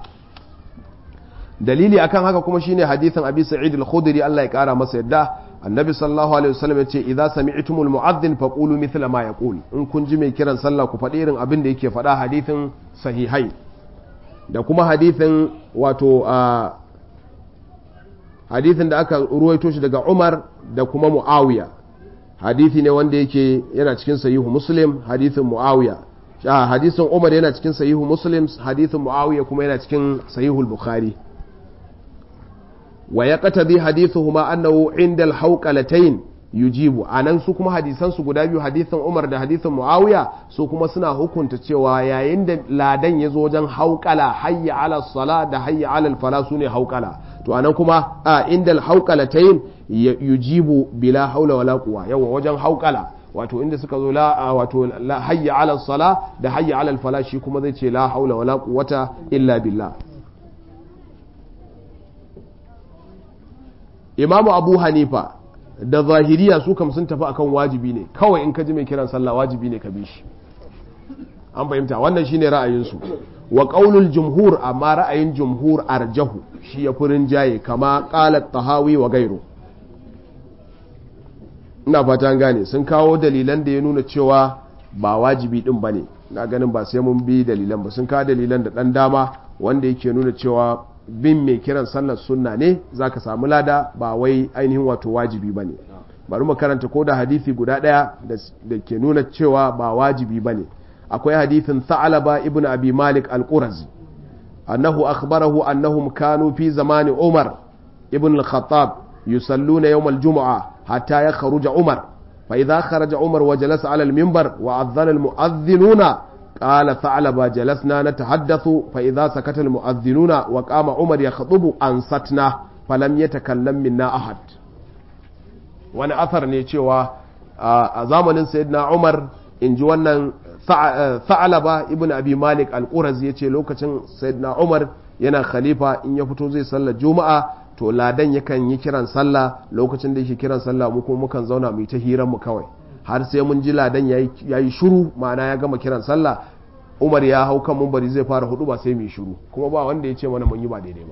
dalili akan haka kuma shine hadisin abi sa'id al-khudri Allah ya kara masa yadda annabi sallallahu alaihi wasallam yace idza sami'tumul mu'adhdhin faqulu mithla ma yaqul in kun ji mai kiran sallah ku faɗi irin abin da yake faɗa hadisin sahihai da kuma hadisin wato hadithin da aka ruwaito shi daga Umar da kuma Muawiya hadithi ne wanda yake yana cikin sahihu Muslim hadithin Muawiya hadisin Umar yana cikin sahihu Muslim hadithin Muawiya kuma yana cikin sahihu Bukhari wa yaqtadi hadithuhuma annahu inda al-hawqalatayn yujibu anan su kuma hadisan su guda biyu hadithin Umar da hadithin Muawiya su kuma suna hukunta cewa yayin da ladan ya zo wajen hauƙala hayya ala sala da hayya ala fala su ne hauƙala to anan kuma a inda hauƙalatayn yujibu bila haula wala quwa yawa wajen hauƙala wato inda suka zo la wato la hayya ala sala da hayya ala fala shi kuma zai ce la haula wala quwwata illa billah imamu abu hanifa da zahiriya su kam sun tafi akan wajibi ne kawai in ka ji mai kiran sallah wajibi ne ka bi shi an fahimta wannan shine ra'ayinsu wa qaulul jumhur amma ra'ayin jumhur arjahu shi ya furin jaye kama qala tahawi wa gairu ina fata gane sun kawo dalilan da ya nuna cewa ba wajibi din bane na ganin ba sai mun bi dalilan ba sun ka dalilan da dan dama wanda yake nuna cewa bin mai kiran sallar sunna ne zaka samu lada ba wai ainihin wato wajibi bane bari mu karanta ko da hadisi guda daya da ke nuna cewa ba wajibi bane akwai hadisin Tha'laba ibn Abi Malik al-Qurazi annahu akhbarahu annahum kanu fi zamani Umar ibn al-Khattab yusalluna yawm al-jum'a hatta yakhruja Umar fa idha kharaja Umar wa jalasa 'ala al-minbar wa adhana al-mu'adhdhinuna قال ثعلبة جلسنا نتحدث فإذا سكت المؤذنون وقام عمر يخطب أنصتنا فلم يتكلم منا أحد wani athar ne cewa a zamanin sayyidina Umar in ji wannan Tha'alaba ibn Abi Malik al-Qurazi yace lokacin sayyidina Umar yana khalifa in ya fito zai sallar Juma'a to ladan yakan yi kiran sallah lokacin da yake kiran sallah mu kuma mukan zauna mu yi ta hiran mu kawai har sai mun ji ladan yayi shiru ma'ana ya gama kiran sallah Umar ya hau kan mumbari zai fara hudu ba sai mu yi shiru kuma ba wanda ya ce mana mun yi ba daidai ba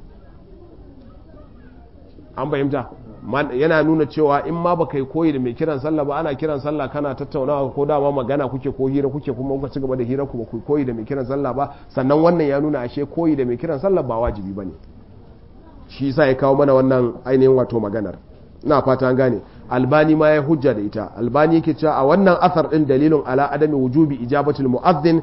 an fahimta yana nuna cewa in ma baka yi koyi da mai kiran sallah ba ana kiran sallah kana tattaunawa ko dama magana kuke ko hira kuke kuma kuka ci gaba da hira kuma ku koyi da mai kiran sallah ba sannan wannan ya nuna ashe koyi da mai kiran sallah ba wajibi bane shi yasa ya kawo mana wannan ainihin wato maganar ina fata an gane albani ma ya hujja da ita albani yake cewa a wannan asar din dalilin ala adami wujubi ijabatul mu'adhdhin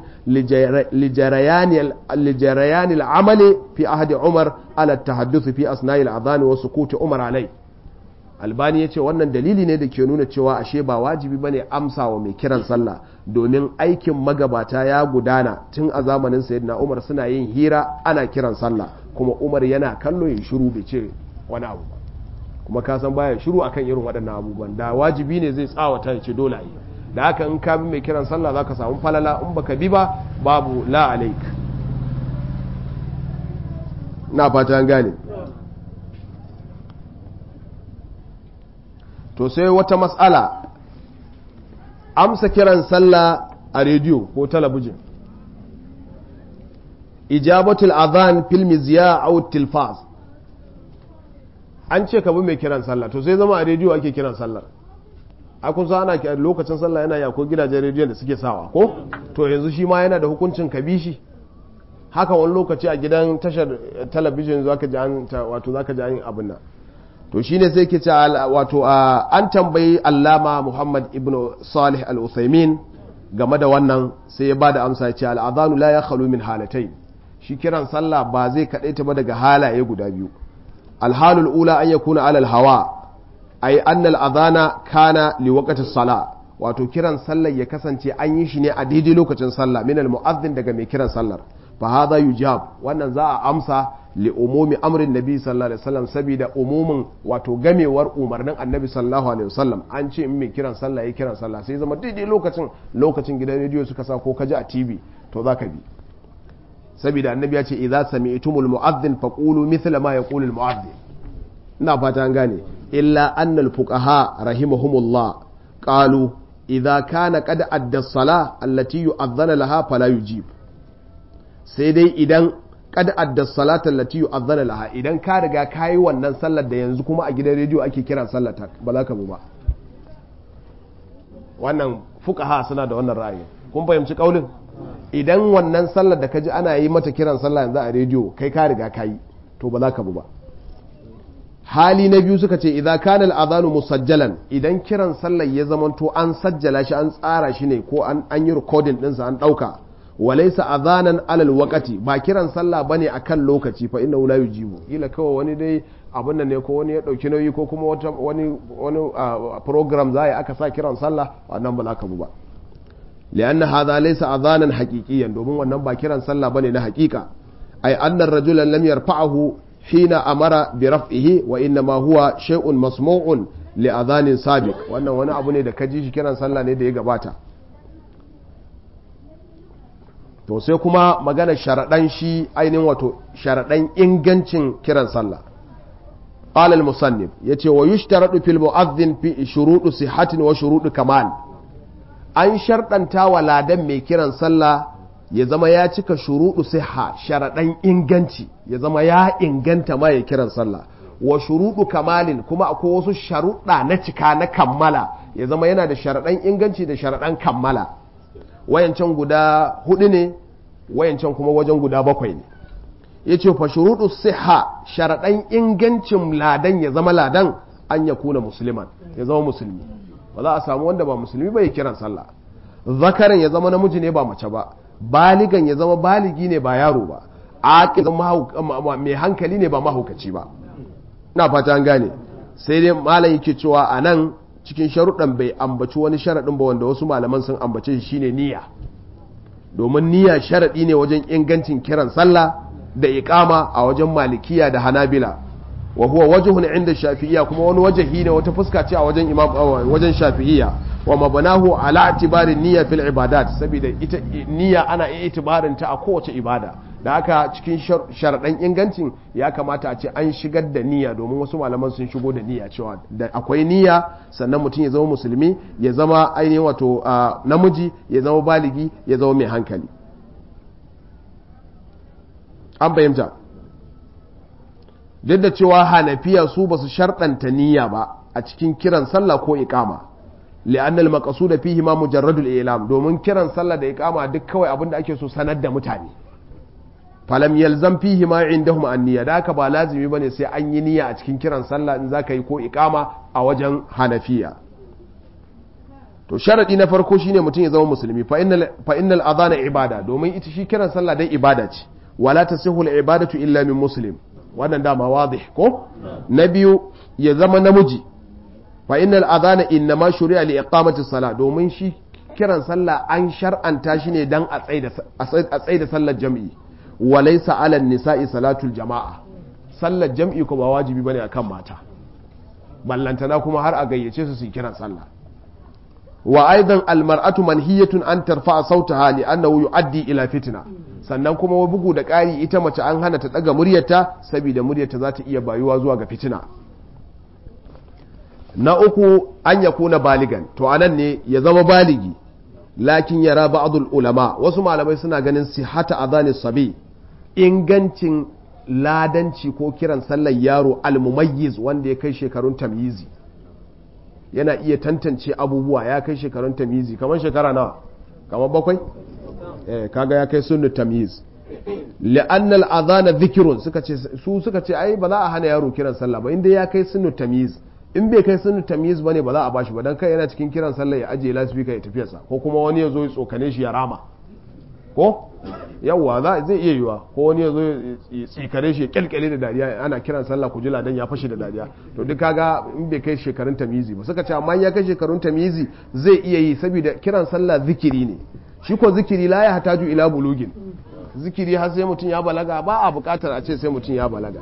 lijarayani al'amali fi ahdi umar ala tahadduth fi asna'i al'adhan wa sukuti umar alai albani yace wannan dalili ne da ke nuna cewa ashe ba wajibi bane amsa wa mai kiran sallah domin aikin magabata ya gudana tun a zamanin sayyidina umar suna yin hira ana kiran sallah kuma umar yana kallo ya shiru bai ce wani abu ba kuma ka san baya shiru akan irin waɗannan abubuwan da wajibi ne zai tsawata ya ce dole yi da haka in ka bi mai kiran sallah zaka samu falala in baka bi ba babu la alaik na fata an gane to sai wata matsala amsa kiran sallah a rediyo ko talabijin ijabatul adhan fil mizya aw tilfaz an ce ka bi mai kiran sallah to sai zama a rediyo ake kiran sallar a kun ana lokacin sallah yana ya ko gidajen rediyo da suke sawa ko to yanzu shi ma yana da hukuncin ka bi shi haka wani lokaci a gidan tashar talabijin zaka ji an wato zaka ji an abin nan to shine sai ke ce wato an tambayi allama muhammad ibn salih al-uthaymin game da wannan sai ya bada amsa ya ce al-adhanu la yakhlu min halatai shi kiran sallah ba zai kadaita ba daga halaye guda biyu الحال الأولى أن يكون على الهواء أي أن الأذان كان لوقت الصلاة wato kiran sallar ya kasance an yi shi ne a daidai lokacin sallah min almu'azzin daga mai kiran sallar fa hadha yujab wannan za a amsa li umumi amrin nabi sallallahu alaihi wasallam saboda umumin wato gamewar umarnin annabi sallallahu alaihi wasallam an ce in mai kiran sallah ya kiran sallah sai zama daidai lokacin lokacin gidan rediyo suka sa ko kaji a TV to zaka bi saboda annabi ya ce idza sami'tumul mu'adhdhin faqulu mithla ma yaqulu al mu'adhdhin ina fata an gane illa anna al fuqaha rahimahumullah qalu idza kana qad adda as-salah allati yu'adhdhana laha fala yujib sai dai idan qad adda as-salata allati yu'adhdhana laha idan ka riga kai wannan sallar da yanzu kuma a gidan rediyo ake kiran sallar ta ba za ka bu ba wannan fuqaha suna da wannan ra'ayi kun fahimci kaulin idan wannan sallar da ka ji ana yi mata kiran sallah yanzu a rediyo kai ka riga ka yi to ba za ka bu ba hali na biyu suka ce idan kana al'adhanu musajjalan idan kiran sallar ya zamanto an sajjala shi an tsara shi ne ko an yi recording ɗinsa an ɗauka walaysa adhanan alal waqati ba kiran sallah bane akan lokaci fa innahu la yujibu ila kawai wani dai abin nan ne ko wani ya dauki nauyi ko kuma wani wani program za aka sa kiran sallah wannan ba za ka bu ba لأن هذا ليس أذانا حقيقيا دومون wannan ba kiran sallah bane na haƙiƙa ay anna ar-rajula lam yarfa'ahu hina amara bi raf'ihi wa inna ma huwa shay'un masmu'un li adhanin sabiq wannan wani abu ne da ka ji shi kiran sallah ne da ya gabata to sai kuma magana sharadan shi ainihin wato sharadan ingancin kiran sallah قال المصنف يتي ويشترط في المؤذن في شروط صحة وشروط كمال an sharɗanta wa ladan mai kiran sallah ya zama ya cika shuruɗu siha sharaɗan inganci ya zama ya inganta ma ya kiran sallah wa shuruɗu kamalin kuma akwai wasu sharuɗa na cika na kammala ya zama yana da sharaɗan inganci da sharaɗan kammala wayancan guda hudu ne wayancan kuma wajen guda bakwai ne yace fa shuruɗu siha sharaɗan ingancin ladan ya zama ladan an ya kuna musulman ya zama musulmi ba za a samu wanda ba musulmi ba ya kiran sallah zakaran ya zama namiji ne ba mace ba baligan ya zama baligi ne ba yaro ba aqil mai hankali ne ba mahaukaci ba na fata an gane sai dai malam yake cewa a nan cikin sharuɗan bai ambaci wani sharaɗin ba wanda wasu malaman sun ambace shi shine niyya domin niyya sharaɗi ne wajen ingancin kiran sallah da iqama a wajen malikiya da hanabila wa huwa wajhun inda shafi'iyya kuma wani wajahi ne wata fuska ce a wajen imam wajen shafi'iyya wa mabanahu ala itibari niyya fil ibadat saboda ita niyya ana iya itibarin ta a kowace ibada da haka cikin sharaɗan ingancin ya kamata a ce an shigar da niyya domin wasu malaman sun shigo da niyya cewa da akwai niyya sannan mutum ya zama musulmi ya zama ainihin wato namiji ya zama baligi ya zama mai hankali an fahimta duk da cewa hanafiya su ba su sharɗanta niyya ba a cikin kiran sallah ko iqama li'anna al-maqsud fihi ma mujarradul ilam domin kiran sallah da iqama duk kawai abinda ake so sanar da mutane falam yalzam fihi ma indahum an-niyya da haka ba lazimi bane sai an yi niyya a cikin kiran sallah in zaka yi ko iqama a wajen hanafiya to sharadi na farko shine mutum ya zama musulmi fa innal fa innal adhana ibada domin ita shi kiran sallah dai ibada ce wala tasihu al-ibadatu illa min muslim wannan dama wadih ko na biyu ya zama namiji fa innal adhana innama shuri'a li iqamati salat domin shi kiran sallah an shar'anta shi ne dan a tsaida sallar jam'i wa laysa 'ala nisa'i salatul jama'a sallar jam'i ko ba wajibi bane akan mata ballantana kuma har a gayyace su su kiran sallah wa aidan almar'atu manhiyatun an tarfa'a sautaha li annahu yu'addi ila fitna sannan kuma bugu da ƙari ita mace an hana ta daga muryarta saboda muryarta za ta iya bayuwa zuwa ga fitina na uku an ya kuna baligan to anan ne ya zama baligi lakin yara ba'dul ulama wasu malamai suna ganin sihata adhani sabi ingancin ladanci ko kiran sallar yaro almumayyiz wanda ya kai shekarun tamyizi yana iya tantance abubuwa ya kai shekarun tamyizi kamar shekara nawa kamar bakwai eh kaga ya kai sunnu tamyiz li'anna al-adhana dhikrun suka ce su suka ce ai ba za a hana yaro kiran sallah ba inda ya kai sunnu tamyiz in bai kai sunnu tamyiz bane ba za a bashi ba dan kai yana cikin kiran sallah ya ajiye lasfika ya tafiyarsa ko kuma wani ya zo ya tsokane shi ya rama ko yawwa za zai iya yiwa ko wani ya zo ya tsikare shi ya kyalkyale da dariya ana kiran sallah ku jila dan ya fashe da dariya to duk kaga in bai kai shekarun tamizi ba suka ce amma ya kai shekarun tamizi zai iya yi saboda kiran sallah zikiri ne shi ko zikiri la ya hataju ila bulugin zikiri har sai mutum ya balaga ba a bukatar a ce sai mutum ya balaga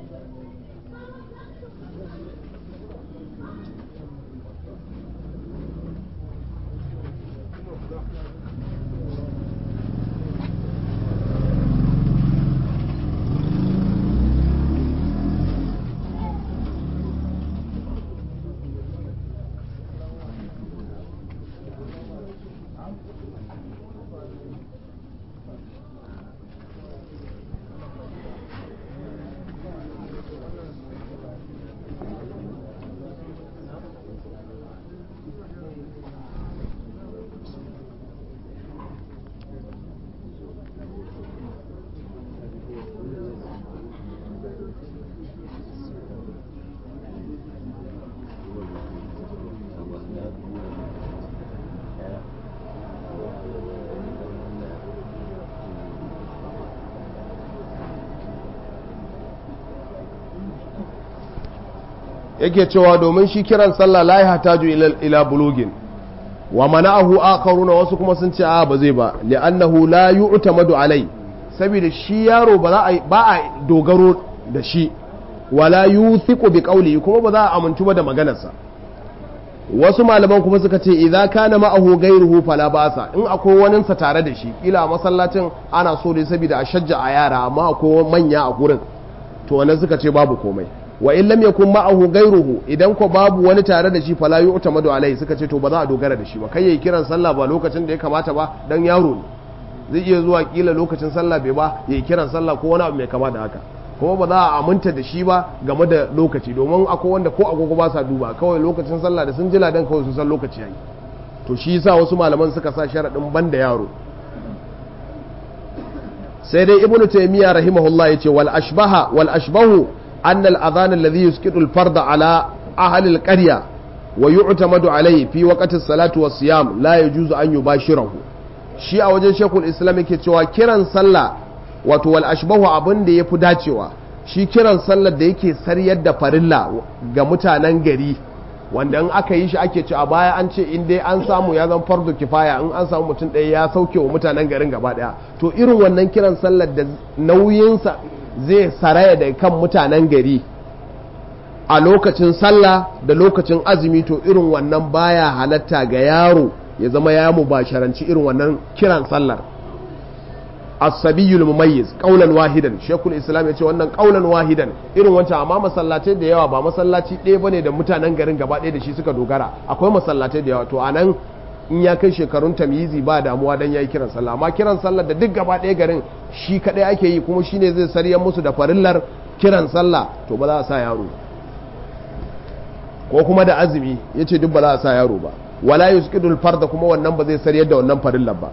yake cewa domin shi kiran sallah la ya hataju ila bulugin wa mana'ahu akharuna wasu kuma sun ce a ba zai ba li'annahu la yu'tamadu alai saboda shi yaro ba za a ba a dogaro da shi wala yuthiqu bi qawli kuma ba za a amintu ba da maganarsa wasu malaman kuma suka ce idza kana ma'ahu ghayruhu fala ba'sa in akwai wani sa tare da shi kila a masallacin ana so dai saboda a shajja a yara amma akwai manya a gurin to wannan suka ce babu komai wa in lam yakun ma'ahu ghayruhu idan ko babu wani tare da shi fala yu'tamadu alai suka ce to ba za a dogara da shi ba kai yayi kiran sallah ba lokacin da ya kamata ba dan yaro ne zai iya zuwa kila lokacin sallah bai ba yayi kiran sallah ko wani abu mai kama da haka kuma ba za a aminta da shi ba game da lokaci domin akwai wanda ko agogo ba sa duba kawai lokacin sallah da sun jila dan kawai sun san lokaci yayi to shi yasa wasu malaman suka sa sharadin banda yaro sai dai ibnu taymiya rahimahullah yace wal ashbaha wal ashbahu anna al adhan alladhi yusqitu al farda ala ahli al qarya wa yu'tamadu alayhi fi waqti as-salati was siyam la yajuzu an yubashirahu shi a wajen shekul islam yake cewa kiran sallah wato wal ashbahu abin da yafi dacewa shi kiran sallar da yake saryar da farilla ga mutanen gari wanda in aka yi shi ake ci a baya an ce in dai an samu ya zan fardu kifaya in an samu mutum ɗaya ya sauke wa mutanen garin gaba ɗaya to irin wannan kiran sallar da nauyinsa zai saraya da kan mutanen gari a lokacin sallah da lokacin azumi to irin wannan baya halatta ga yaro ya zama ya mubasharanci irin wannan kiran sallar as-sabiyul mumayyiz qaulan wahidan shekul islam yace wannan qaulan wahidan irin wancan amma masallatai da yawa ba masallaci ɗaya bane da mutanen garin gaba ɗaya da shi suka dogara akwai masallatai da yawa to anan in ya kai shekarun tamyizi ba damuwa dan yayi kiran sallah amma kiran sallar da duk gaba ɗaya garin shi kadai ake yi kuma shine zai saryan musu da farillar kiran sallah to ba za a sa yaro ko kuma da azumi yace duk ba za a sa yaro ba wala yusqidul farda kuma wannan ba zai saryar da wannan farillar ba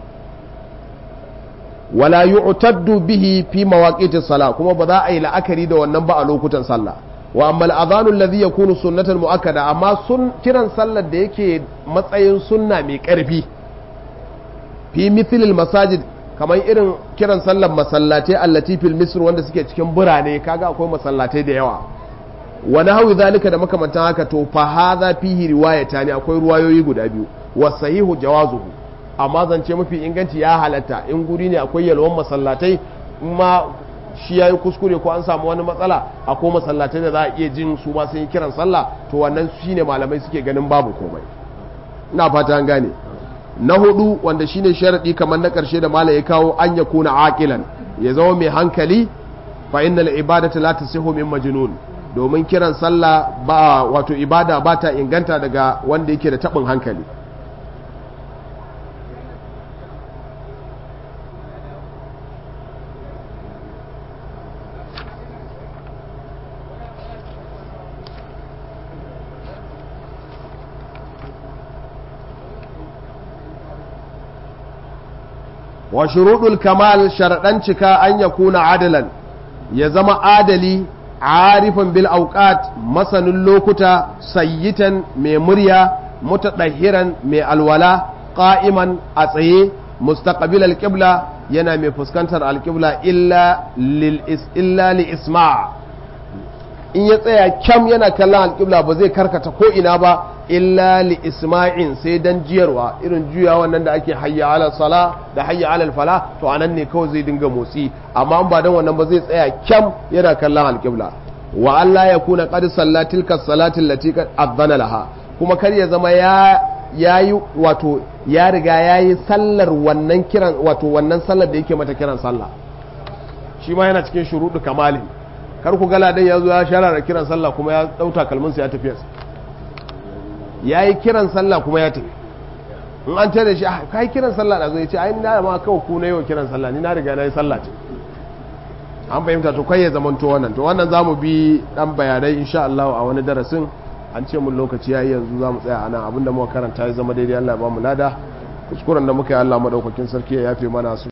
wala yu'taddu bihi fi mawaqiti salah kuma ba za a yi la'akari da wannan ba a lokutan sallah wa amma al-adhanu alladhi yakunu sunnatan muakkada amma sun kiran sallar da yake matsayin sunna mai karfi fi mithlil masajid kamar irin kiran sallar masallatai allati fil misr wanda suke cikin birane kaga akwai masallatai da yawa wa nahwi zalika da makamantan haka to fa hadha fihi riwayatani akwai ruwayoyi guda biyu wa sahihu jawazuhu amma zance mafi inganci ya halatta in guri ne akwai yalwan masallatai ma shi ya yi kuskure ko an samu wani matsala akwai masallatai da za a iya jin su ma sun yi kiran sallah to wannan shi ne malamai suke ganin babu komai ina fata an gane na hudu wanda shine sharadi kamar na karshe da malai ya kawo an ya kuna aqilan ya zama mai hankali fa innal ibadatu la tasihu min majnun domin kiran sallah ba wato ibada ba ta inganta daga wanda yake da tabin hankali wa shuruɗul kamal sharaɗan cika an ya kuna adalan ya zama adali arifan bil auqat masanin lokuta sayyitan mai murya mutadahiran mai alwala qa'iman a tsaye mustaqbil alqibla yana mai fuskantar alqibla illa lil illa li isma' in ya tsaya kyam yana kallon alqibla ba zai karkata ko ina ba illa li isma'in sai dan jiyarwa irin juya wannan da ake hayya ala sala da hayya ala fala to anan ne kawai zai dinga motsi amma ba dan wannan ba zai tsaya kyam yana kallon alqibla wa Allah ya kuna qad sallatil ka salatin lati adana laha kuma kar ya zama ya yayi wato ya riga yayi sallar wannan kiran wato wannan sallar da yake mata kiran sallah shi ma yana cikin shuruɗu kamalin kar ku gala dan ya zo ya shara kiran sallah kuma ya dauta kalminsa ya tafi ya yi kiran sallah kuma ya tafi in an tare shi ka yi kiran sallah da zai ce ai na ma kawai ku na yau kiran sallah ni na riga na yi sallah ce an fahimta to kai ya zamanto wannan to wannan zamu bi dan bayanai insha Allah a wani darasin an ce mun lokaci yayi yanzu zamu tsaya anan abinda muka karanta ya zama daidai Allah ya ba mu lada kuskuren da muka yi Allah madaukakin sarki ya yafe mana su